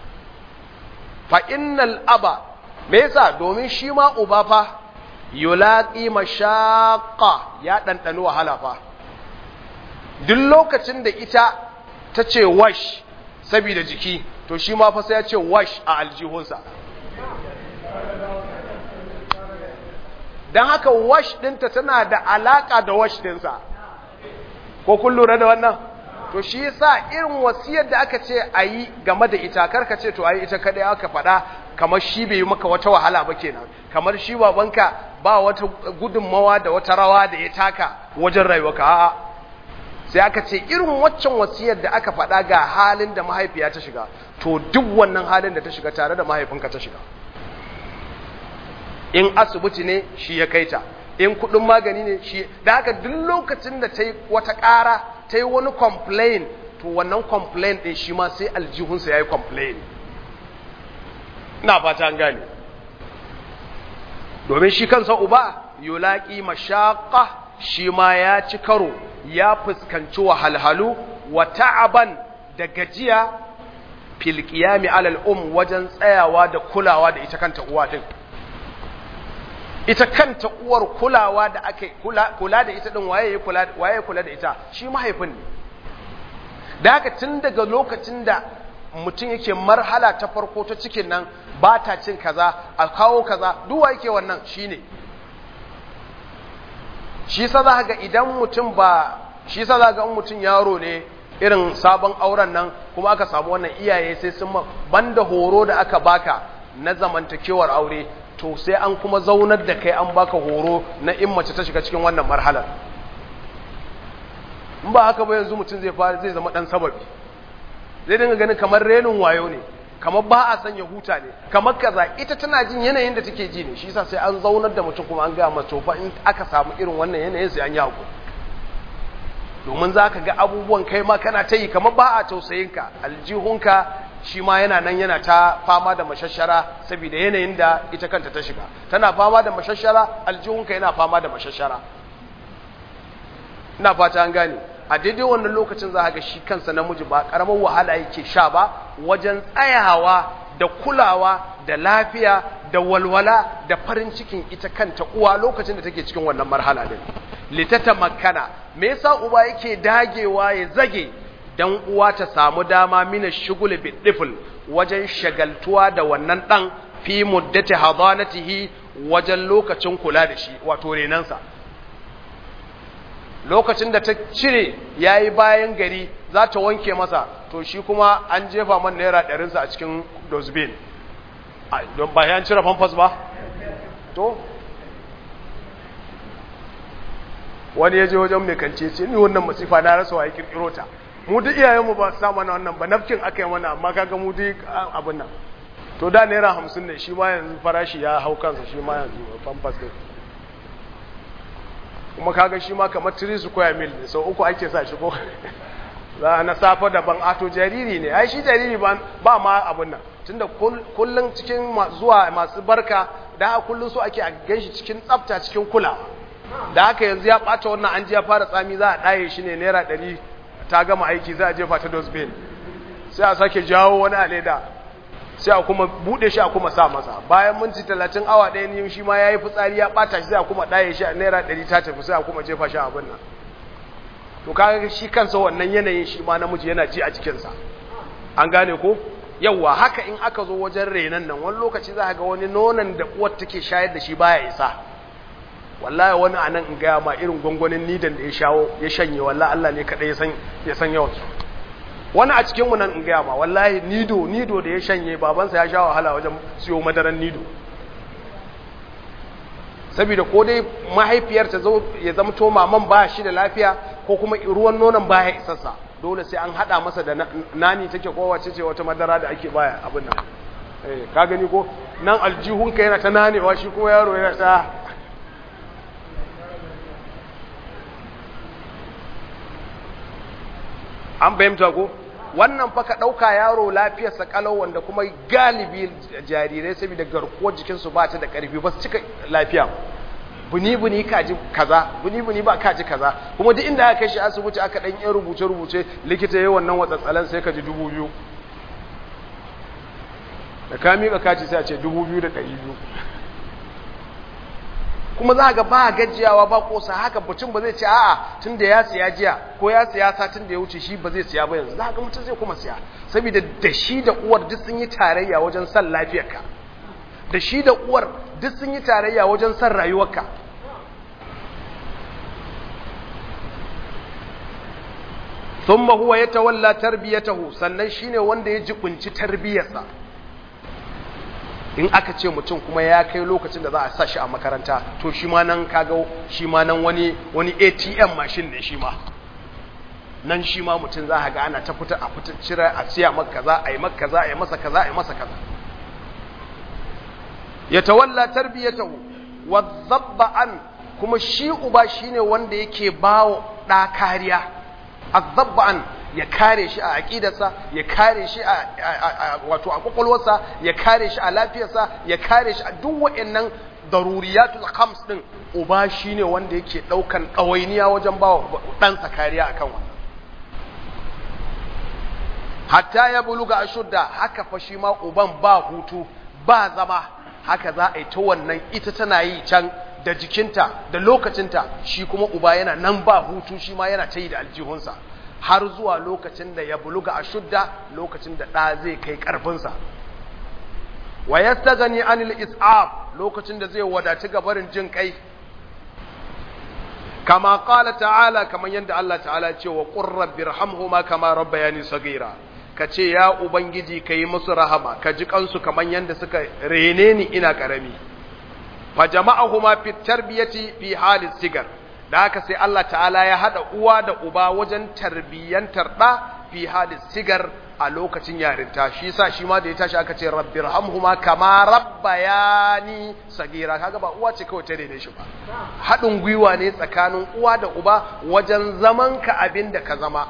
fa innal aba me yasa domin shi ma uba fa yulaqi mashaqqa ya ɗanɗani wahala fa duk lokacin da ita ta ce wash saboda jiki to shi ma fa sai ya ce wash a aljihunsa don haka wash ɗinta tana da alaƙa da wash ɗinsa ko kun lura da wannan to shi yasa irin wasiyar da aka ce a yi game da ita karka ce to a yi ita kaɗai aka faɗa kamar shi bai yi maka wata wahala ba kenan kamar shi babanka ba wata gudunmawa da wata rawa da ya taka wajen rayuwarka a'a sai aka ce irin waccan wasiyar da aka faɗa ga halin da mahaifiya ta shiga to duk wannan halin da ta shiga tare da mahaifinka ta shiga in asibiti ne shi ya kaita in kudin magani ne shi da haka duk lokacin da ta yi wata ƙara ta yi wani complain to wannan complain ɗin shi ma sai aljihunsa ya yi complain ina fata an gane domin shi kansa uba yulaƙi mashaƙa shi ma ya ci karo ya fuskanci wahalhalu wa ta'aban da gajiya fil qiyami alal um wajen tsayawa da kulawa da ita kanta uwa din ita kanta uwar kulawa da ake kula, kula da ita din waye kula waye kula da ita shi mahaifin ne da haka tun daga lokacin da mutum yake marhala ta farko ta cikin nan ba ta cin kaza a kawo kaza duk wa yake wannan shine shi sa za ga idan mutum ba shi sa za ga mutum yaro ne irin sabon auren nan kuma aka samu wannan iyaye sai sun banda horo da aka baka na zamantakewar aure to sai an kuma zaunar da kai an baka horo na in mace ta shiga cikin wannan marhalar in ba haka ba yanzu mutum zai fara zai zama dan sababi zai dinga ganin kamar renin wayo ne kamar ba a sanya huta ne kamar kaza ita tana jin yanayin da take ji ne shi yasa sai an zaunar da mutum kuma an ga masa fa in aka samu irin wannan yanayin sai an yi hakuri domin za ka ga abubuwan kai ma kana ta yi kamar ba a tausayinka aljihunka shi ma yana nan yana ta fama da mashashara saboda yanayin da ita kanta ta shiga tana fama da mashashara aljihunka yana fama da mashashara ina fata an gane a daidai wannan lokacin za ga shi kansa namiji ba karamar wahala yake sha ba wajen tsayawa da kulawa da lafiya da walwala da farin cikin ita kanta uwa lokacin da take cikin wannan marhala din litata makana me yasa uba yake dagewa ya zage dan uwa ta samu dama mina shugul bidifl wajen shagaltuwa da wannan dan fi muddati hadanatihi wajen lokacin kula da shi wato renansa lokacin da ta cire yayi bayan gari za ta wanke masa to shi kuma an jefa man naira ɗarinsa a cikin dosbin don ba yan cire famfas ba to wani ya je wajen mai kance ce ni wannan masifa na rasa wa ya kirkiro ta mu duk iyayenmu ba sa mana wannan ba nafkin aka yi mana amma kaga mu duk abin nan to da naira hamsin ne shi ma yanzu farashi ya hau kansa shi ma yanzu famfas din kuma kaga shi ma kamar tiri su koya mil ne sau uku ake sa shi ko za na safa daban ato jariri ne ai shi jariri ba ma abin nan tunda kullun cikin zuwa masu barka da kullun su ake a ganshi cikin tsafta cikin kula da haka yanzu ya bata wannan an ji ya fara tsami za a daye shi ne naira ɗari ta gama aiki za a jefa ta dosbin sai a sake jawo wani a leda sai a kuma bude shi a kuma sa masa bayan minti talatin awa ɗaya ne shi ma ya yi fitsari ya bata shi sai a kuma daye shi a naira ɗari ta tafi sai a kuma jefa shi a abin nan to kaga shi kansa wannan yanayin shi ma namiji yana ji a jikinsa an gane ko yawwa haka in aka zo wajen renan nan wani lokaci za ga wani nonon da uwar take shayar da shi baya isa wallahi wani anan in gaya ma irin gwangwanin nidan da ya shawo ya shanye wallahi Allah ne kadai ya san ya san yawan su wani a cikin mu nan in gaya ma wallahi nido nido da ya shanye babansa ya sha wahala wajen siyo madaran nido saboda ko dai mahaifiyar ta zo ya zama to maman ba shi da lafiya ko kuma ruwan nonon baya isassa dole sai an hada masa da nani take ko wace ce wata madara da ake baya abin nan eh ka gani ko nan aljihunka yana ta nanewa shi kuma yaro yana ta an fahimta ko wannan fa ka ɗauka yaro lafiyarsa kalau wanda kuma galibi jarirai saboda garkuwar jikinsu ba ta da ƙarfi ba su cika lafiya buni-buni kaji kaza buni-buni ba kaji kaza kuma duk inda aka kai shi asibiti aka ɗan yin rubuce-rubuce likita ya wannan watsatsalan sai ka ji dubu biyu da ka miƙa kaci sai a ce dubu biyu da ɗari biyu kuma za ga ba gajiyawa ba kosa haka mutum ba zai ce a'a tun da ya siya jiya ko ya siya satin da ya wuce shi ba zai siya ba yanzu za ga mutum zai kuma siya saboda da shi da uwar duk sun yi tarayya wajen san lafiyarka da shi da uwar duk sun yi tarayya wajen san rayuwarka thumma huwa yatawalla tarbiyatahu sannan shine wanda ya jibunci tarbiyarsa in aka ce mutum kuma ya kai lokacin da za a sa shi a makaranta to shi ma nan kaga shi ma nan wani wani ATM machine ne shi ma nan shi ma mutum za a ga ana ta fita a fita cire a siya maka kaza a yi maka kaza a yi masa kaza a yi masa kaza ya tawalla tarbiyatahu wa dhabba an kuma shi uba shine wanda yake bawa ɗa kariya azabba'an ya kare shi a aƙidarsa ya kare shi a wato a kwakwalwarsa ya kare shi a lafiyarsa ya kare shi a duk waɗannan daruriyatul khams din uba shine wanda yake ɗaukan ɗawainiya wajen bawa ɗansa kariya akan wannan hatta ya buluga ashudda haka fa shi ma uban ba hutu ba zama haka za a yi ta wannan ita tana yi can da jikinta da lokacinta shi kuma uba yana nan ba hutu shi ma yana ta yi da aljihunsa har zuwa lokacin da ya buluga ashudda lokacin da ɗa zai kai ƙarfinsa wa yastagani anil is'ab lokacin da zai wadaci gabarin jin kai kama qala ta'ala kaman yanda Allah ta'ala ce wa qur rabbirhamhuma kama rabbayani saghira kace ya ubangiji kai musu rahama ka ji kansu kaman yanda suka rene ni ina karami fa jama'ahuma fi tarbiyati fi halis sigar da haka sai Allah ta'ala ya hada uwa da uba wajen tarbiyyantar da fi halis sigar a lokacin yarinta shi yasa shi ma da ya tashi aka ce rabbirhamhuma kama rabbayani sagira kaga ba uwa ce kawai ta rene shi ba haɗin gwiwa ne tsakanin uwa da uba wajen zaman ka abin da ka zama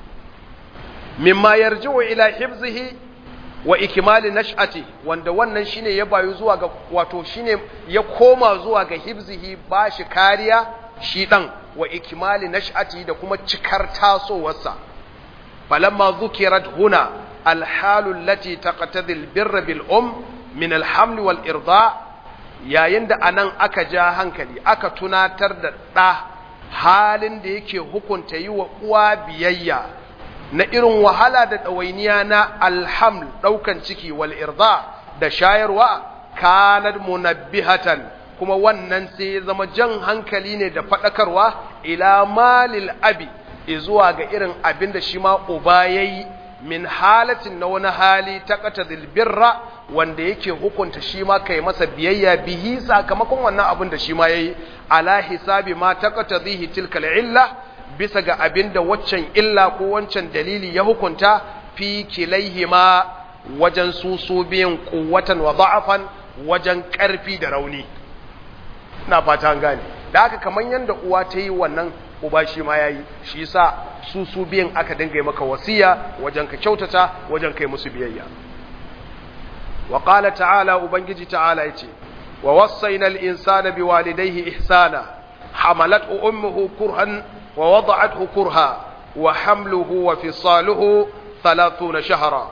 mimma yarji'u ila hifzihi wa ikmali nash'ati wanda wannan shine ya bayu zuwa ga wato shine ya koma zuwa ga hifzihi bashi kariya shi dan wa ikmali nash'ati da kuma cikar tasowarsa فلما ذكرت هنا الحال التي تقتضي البر بالأم من الحمل والإرضاء yayin da anan aka ja hankali aka tunatar da ɗa halin da yake hukunta yi wa uwa biyayya na irin wahala da ɗawainiya na alhaml ɗaukan ciki wal irda da shayarwa kanar munabbihatan kuma wannan sai ya zama jan hankali ne da faɗakarwa ila malil abi zuwa ga irin abin da shi ma uba ya yi min halatin na wani hali ta kata zilbirra wanda yake hukunta shi ma kai masa biyayya bihi sakamakon wannan abin da shi ma ya yi ala hisabi ma ta kata zihi tilkal illa bisa ga abin da waccan illa ko wancan dalili ya hukunta fi kilaihima wajen su su biyan kuwatan wa da'afan wajen karfi da rauni ina fata an gane da haka kamar yadda uwa ta yi wannan uba shi ma yayi shi yasa su su biyan aka dinga maka wasiya wajen ka kyautata wajen kai musu biyayya wa qala ta'ala ubangiji ta'ala yace wa wassayna al-insana biwalidayhi ihsana hamalathu ummuhu kurhan wa wada'athu kurha wa hamluhu wa fisaluhu 30 shahra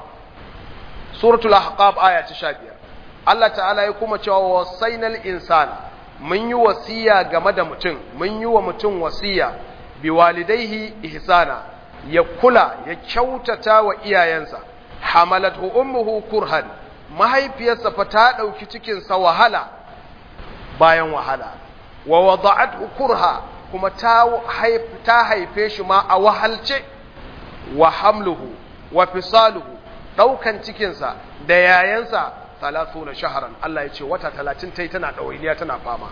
suratul ahqab aya ta 15 Allah ta'ala ya kuma cewa wassayna al-insana mun yi wasiya game da mutum mun yi wa mutum wasiya bi walidaihi ihsana ya kula ya kyautata wa iyayensa hamalathu ummuhu kurhan mahaifiyarsa fa ta dauki cikin sa wahala bayan wahala wa wada'athu kurha kuma ta ta haife shi ma a wahalce wa hamluhu wa fisaluhu daukan cikin sa da yayansa ثلاثون شهرا الله يجي وتا 30 تي tana dawainiya tana fama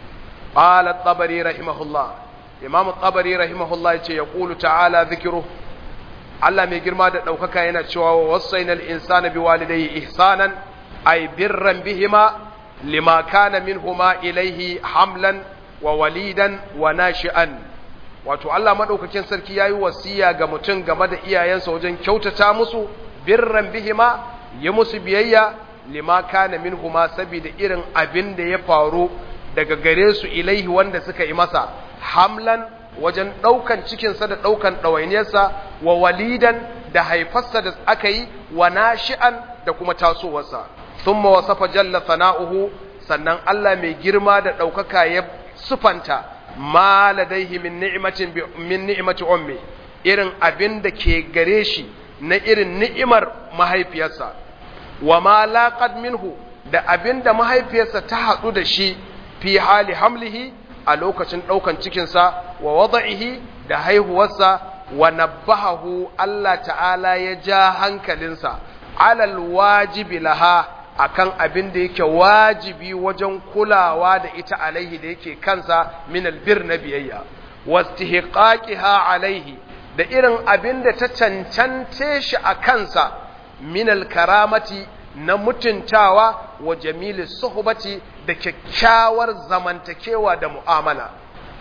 قال الطبري رحمه الله امام الطبري رحمه الله yace yaqulu ta'ala dhikru Allah mai girma da daukaka yana cewa wasainal insana biwalidayhi ihsanan ay birran bihima lima kana minhuma ilayhi hamlan wa walidan wa nashi'an wato Allah madaukakin sarki yayi wasiya ga mutum game da iyayensa wajen kyautata musu birran bihima yi musu biyayya lima kana minhuma saboda irin abin da ya faru daga gare su ilaihi wanda suka yi masa hamlan wajen ɗaukan cikinsa da ɗaukan ɗawainiyarsa wa walidan da haifarsa da aka yi wa nashi'an da kuma tasowarsa thumma wasafa jalla sana'uhu sannan Allah mai girma da ɗaukaka ya sufanta ma ladaihi min ni'matin min ni'mati ummi irin abin da ke gare shi na irin ni'imar mahaifiyarsa wa ma laqad minhu da abinda mahaifiyarsa ta hadu da shi fi hali hamlihi a lokacin daukan cikin sa wa wada'ihi da haihuwarsa wa nabbahahu Allah ta'ala ya ja hankalinsa alal wajibi laha akan abin da yake wajibi wajen kulawa da ita alaihi da yake kansa min albir na biyayya wastihqaqiha alaihi da irin abin da ta cancance shi a kansa minal karamati na mutuntawa wa jamili suhbati da kyakkyawar zamantakewa da mu'amala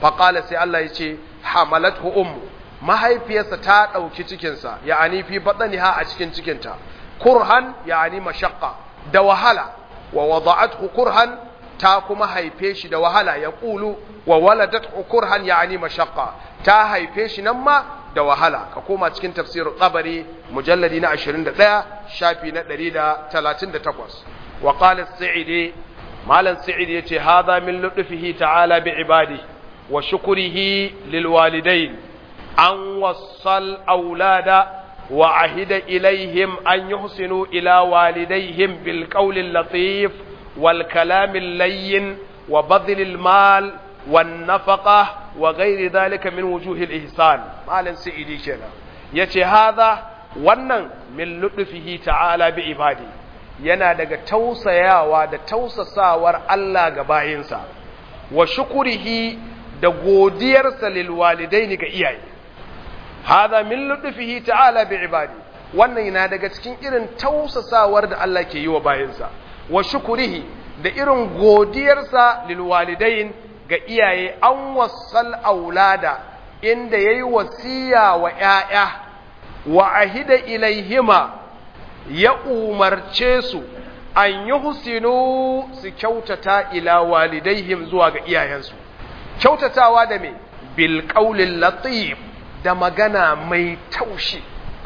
faqala sai Allah ya ce hamalathu ummu mahaifiyarsa ta ɗauki cikinsa ya'ani fi batniha a cikin cikinta kurhan ya'ani mashaqqa da wahala wa wada'athu kurhan ta kuma haife shi da wahala ya ƙulu wa waladathu kurhan ya'ani mashaqqa ta haife shi nan ma da wahala ka koma cikin tafsir tsabari mujalladi na 21 shafi na 138 wa qala as-sa'idi malan sa'idi yace hadha min lutfihi ta'ala bi ibadi wa shukrihi lil walidain an wassal aulada wa ahida ilaihim an yuhsinu ila walidayhim bil qawli latif wal kalam al-layyin wa badl al-mal wan nafaqah wa gairi dalika min wujuhil ihsan malin sa'idi kenan yace hadha wannan min lutfihi ta'ala bi ibadi yana daga tausayawa da tausasawar Allah ga bayinsa wa shukurihi da godiyarsa lil walidaini ga iyaye hadha min lutfihi ta'ala bi ibadi wannan yana daga cikin irin tausasawar da Allah ke yi wa bayinsa wa shukurihi da irin godiyarsa lil walidain ga iyaye an wasal aulada inda ya yi wasiya wa ‘ya'ya wa ahida ilaihima ya umarce su an yi husinu su kyautata ila walidaihim zuwa ga iyayensu kyautatawa da mai bilƙaulin latif da magana mai taushi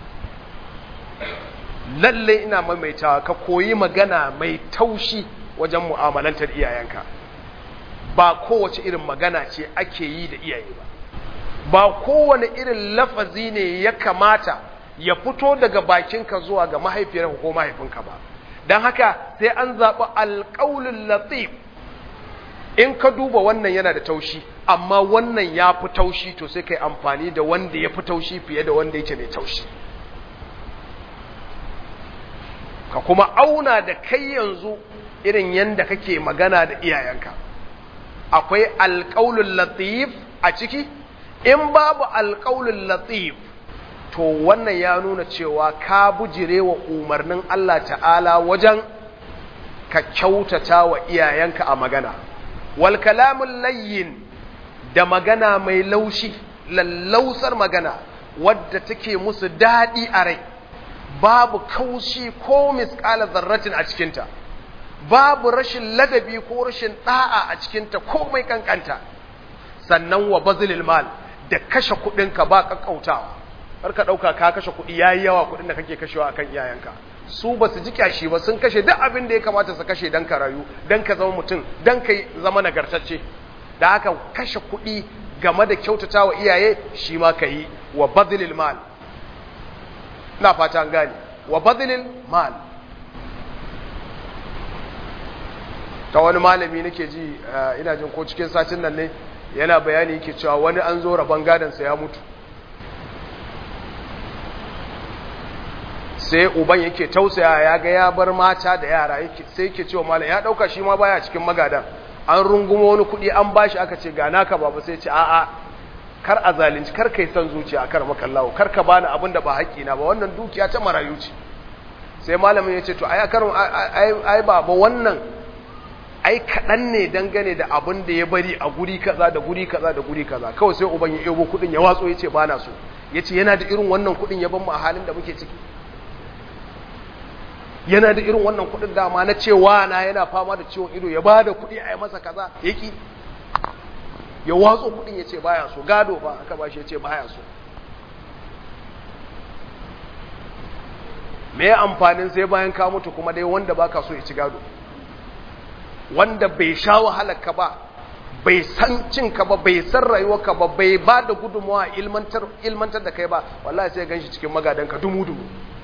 lalle ina maimaitawa ka koyi magana mai taushi wajen mu'amalantar iyayenka ba kowace irin magana ce ake yi da iyaye ba ba kowane irin lafazi ne ya kamata ya fito daga bakinka zuwa ga mahaifiyarka ko mahaifinka ba don haka sai an zaɓi alƙaulin latif in ka duba wannan yana da taushi amma wannan ya fi taushi to sai kai amfani da wanda ya fi taushi fiye da wanda yake mai taushi ka kuma auna da kai yanzu irin yanda kake magana da iyayenka akwai alƙaulun latif a ciki in babu alƙaulun latif to wannan ya nuna cewa ka bujire wa umarnin Allah ta'ala wajen ka kyautata wa iyayenka a magana wal kalamun layyin da magana mai laushi lallausar magana wadda take musu daɗi a rai babu kaushi ko misƙala zarratin a cikinta babu rashin ladabi ko rashin ɗa'a a cikinta ko mai kankanta sannan wa bazilil mal da kashe kuɗinka ba ƙaƙƙautawa har ka ɗauka ka kashe kuɗi ya yi yawa kuɗin da kake kashewa akan iyayenka su ba su ji kyashi ba sun kashe duk abin da ya kamata su kashe don ka rayu don ka zama mutum don ka zama nagartacce da haka kashe kuɗi game da kyautata wa iyaye shi ma ka yi wa bazilil mal na fata an gane wa bazilil mal ta wani malami nake ji ina jin ko cikin satin nan ne yana bayani yake cewa wani an zo rabon gadansa ya mutu sai uban yake tausaya ya ga ya bar mata da yara sai yake cewa malam ya dauka shi ma baya cikin magadan an rungumo wani kuɗi an bashi aka ce ga naka baba sai ce a'a kar a zalunci kar kai son zuciya kar makallawo kar ka bani abin da ba haƙƙi na ba wannan dukiya ta marayu ce sai malamin ya ce to ai karin ai baba wannan ai kaɗan ne dangane da abin da ya bari a guri kaza da guri kaza da guri kaza kawai sai uban ya ebo kuɗin ya watso ya ce ba na so ya ce yana da irin wannan kuɗin ya ban mu a halin da muke ciki yana da irin wannan kuɗin dama na cewa na yana fama da ciwon ido ya ba da kuɗi a yi masa kaza ya ki ya watso kuɗin ya ce baya so gado ba aka ba shi ya ce baya so me amfanin sai bayan ka mutu kuma dai wanda baka so ya ci gado wanda bai sha wahalarka ba bai san cinka ba bai san rayuwarka ba bai ba da gudunmawa ilmantar da kai ba wallahi sai gan shi cikin magadanka dumu-dumu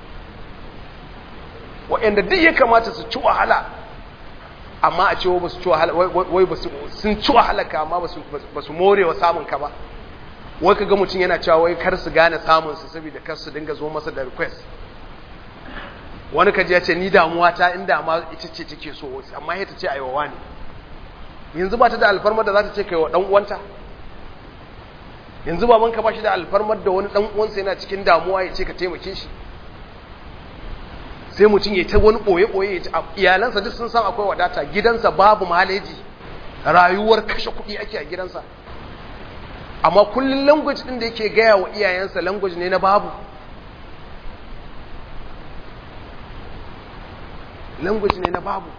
waɗanda duk ya kamata su ci wahala amma a cewa ba su ci wahala wai sun ci wahala ka amma ba su more wa samun ka ba wai ka ga mutum yana cewa wai kar su gane samun su saboda kar su dinga zo masa da request wani kaji ya ce ni damuwa ta in dama ita ce take so amma ita ce aiwawa ne yanzu ba ta da alfarmar da za ta ce kai wa dan uwanta yanzu baban ka ba shi da alfarmar da wani dan uwansa yana cikin damuwa ya ce ka taimake shi sai mutum ya ta wani boye boye iyalansa duk sun san akwai wadata gidansa babu maleji rayuwar kashe kuɗi ake a gidansa amma kullum language din da yake gaya wa iyayensa language ne na babu language ne na babu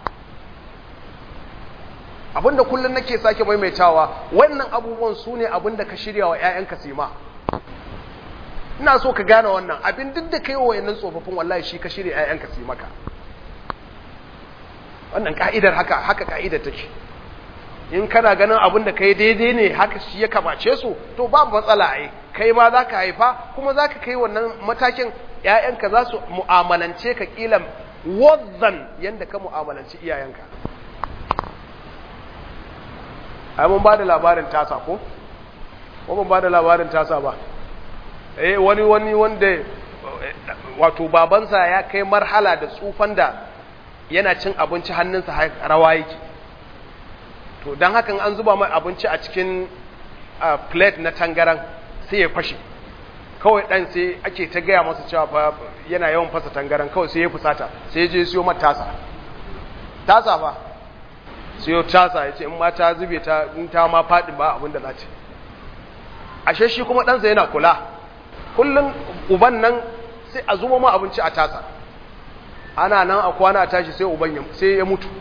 abinda kullum nake sake maimaitawa wannan abubuwan su ne abinda ka shirya wa 'ya'yanka su ma ina so ka gane wannan abin duk da kai wa wayannan tsofaffin wallahi shi ka shirya 'ya'yanka su maka wannan ka'idar haka haka ka'idar take in kana ganin abin da kai daidai ne haka shi ya kamace su to babu matsala ai kai ma za ka haifa kuma za ka kai wannan matakin ‘ya'yanka za su mu'amalance ka ƙila wazzan yadda ka mu'amalanci iyayenka ai mun ba da labarin tasa ko? ko mun ba da labarin tasa ba eh wani wani wanda wato babansa ya kai marhala da tsufan da yana cin abinci hannunsa rawa yake to don hakan an zuba mai abinci a cikin plate na tangaran sai ya fashe kawai dan sai ake ta gaya masa cewa fa yana yawan fasa tangaran kawai sai ya fusata sai ya je siyo mata tasa tasa ba siyo tasa ya ce in ma ta zube ta in ta ma faɗi ba abin da za ta ashe shi kuma ɗansa yana kula kullum uban nan sai a zuba ma abinci a tasa ana nan a kwana a tashi sai uban sai ya mutu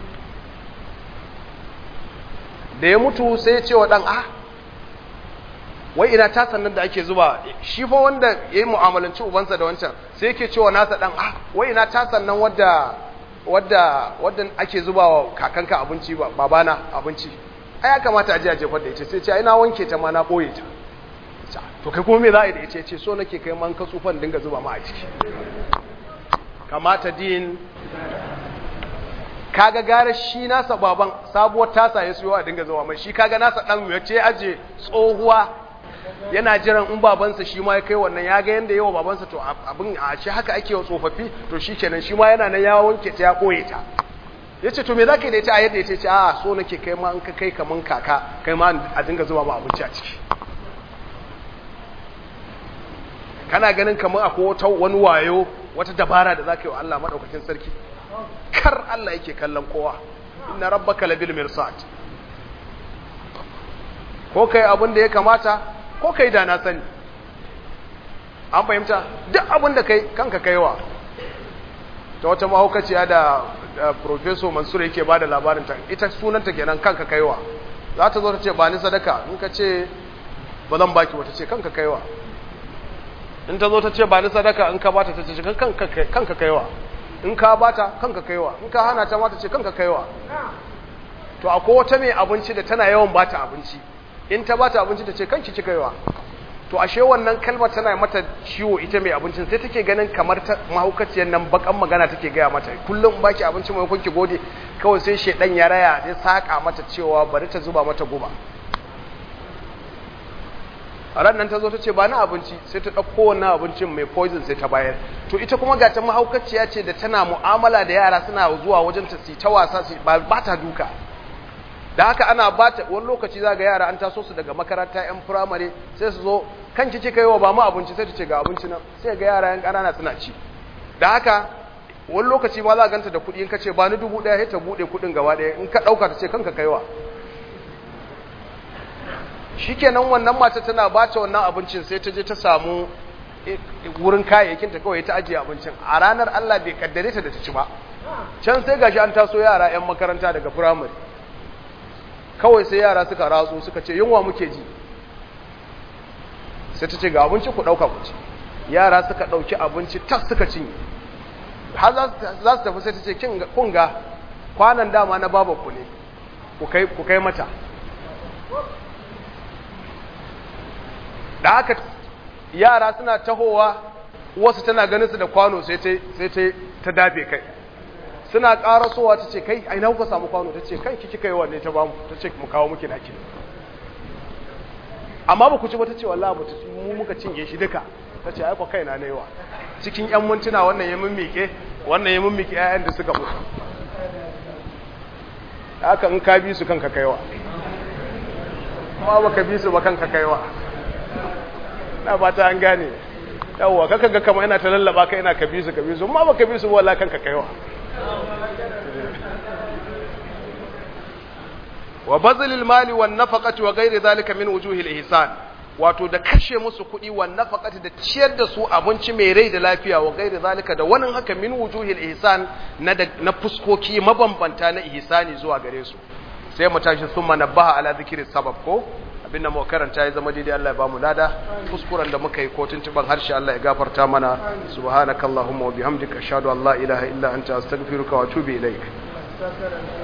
da ya mutu sai ya ce wa ɗan ah wai ina tasan nan da ake zuba shi fa wanda ya yi mu'amalanci ubansa da wancan sai yake cewa nasa ɗan ah wai ina tasan nan wadda wadda wadda ake zuba wa kakanka abinci babana abinci ai ya kamata a je a jefar da ita sai ce ai na wanke ta ma na ɓoye ta to kai kuma me za a yi da ita ce so nake kai man ka tsufan dinga zuba ma a ciki kamata din kaga gara shi nasa baban sabuwar tasa ya siyo a dinga zuwa mai shi kaga nasa dan ya ce aje tsohuwa yana jiran in babansa shi ma ya kai wannan ya ga yanda yawa babansa to abin a ce haka ake wa tsofaffi to shi kenan shi ma yana nan ya wanke ta ya koye ta ya ce to me za ka yi da ita a yadda ya ce a so nake kai ma in ka kai kaman kaka kai ma a dinga zuba ma abinci a ciki kana ganin kamar akwai wata wani wayo wata dabara da za ka yi wa Allah maɗaukakin sarki kar Allah yake kallon kowa inna rabbaka labil mirsad ko kai abin da ya kamata ko kai da na sani an fahimta duk abin da kai kanka kaiwa ta wata mahaukaciya da professor mansur yake bada labarin ta ita sunanta kenan kanka kaiwa za ta zo ta ce ba ni sadaka in ka ce ba zan baki wata ce kanka kaiwa in ta zo ta ce ba ni sadaka in ka bata ta ce kanka kaiwa in ka bata kanka kaiwa in ka hana ta mata ce kanka kaiwa to akwai wata mai abinci da tana yawan bata abinci in ta bata abinci ta ce kanki ci kaiwa to ashe wannan kalmar tana mata ciwo ita mai abincin sai take ganin kamar ta mahaukaciyar nan bakan magana take gaya mata kullum baki abinci mai kunki gode kawai sai shedan ya raya ya saka mata cewa bari ta zuba mata guba a ran nan ta zo ta ce ba na abinci sai ta ɗauko wannan abincin mai poison sai ta bayar to ita kuma ga ta mahaukaciya ce da tana mu'amala da yara suna zuwa wajen ta ta wasa ba ta duka da haka ana ba ta wani lokaci za ga yara an taso su daga makaranta yan firamare sai su zo kan kici kai wa ba mu abinci sai ta ce ga abinci nan sai ga yara yan ƙanana suna ci da haka wani lokaci ma za ganta da kuɗi in ka ce ba ni dubu ɗaya sai ta buɗe kuɗin gaba ɗaya in ka ɗauka ta ce kanka kaiwa shikenan wannan mata tana bata wannan abincin sai ta je ta samu wurin kayayyakin ta kawai ta ajiye abincin a ranar Allah bai kaddare ta da ta ci ba can sai gashi an taso yara yan makaranta daga firamare kawai sai yara suka ratso suka ce yunwa muke ji sai ta ce ga abinci ku dauka ku ci yara suka dauki abinci tas suka cinye har za su tafi sai ta ce kun ga kwanan dama na babanku ne ku kai mata da haka yara suna tahowa wasu tana ganin su da kwano sai ta dafe kai suna karasowa ta ce kai aina kuka samu kwano ta ce kai kiki kai wanne ta bamu ta ce mu kawo muke naki amma ba ku ci ba ta ce wallahi ba ta mu muka cinye shi duka ta ce ai ko kai na naiwa cikin yan mintuna wannan ya mimmike wannan ya mimmike ƴaƴan da suka mutu haka in ka bi su kanka kaiwa kuma baka bi su ba kanka kaiwa na fata an gane yawwa kaka ga kama ina ta lallaba ka ina ka bi su ka bi su amma baka bi su wala kanka kaiwa wa bazlil mali wan nafaqati wa ghairi dhalika min wujuhil ihsan wato da kashe musu kuɗi wa nafaqati da ciyar da su abinci mai rai da lafiya wa gairi zalika da wani haka min wujuhil ihsan na na fuskoki mabambanta na ihsani zuwa gare su sai mu tashi summa nabaha ala zikri sabab ko abinda mu karanta ya zama daidai Allah ya bamu lada kuskuren da muka yi ko tuntuban harshe Allah ya gafarta mana subhanakallahumma wa bihamdika ashhadu an la ilaha illa anta astaghfiruka wa atubu ilaik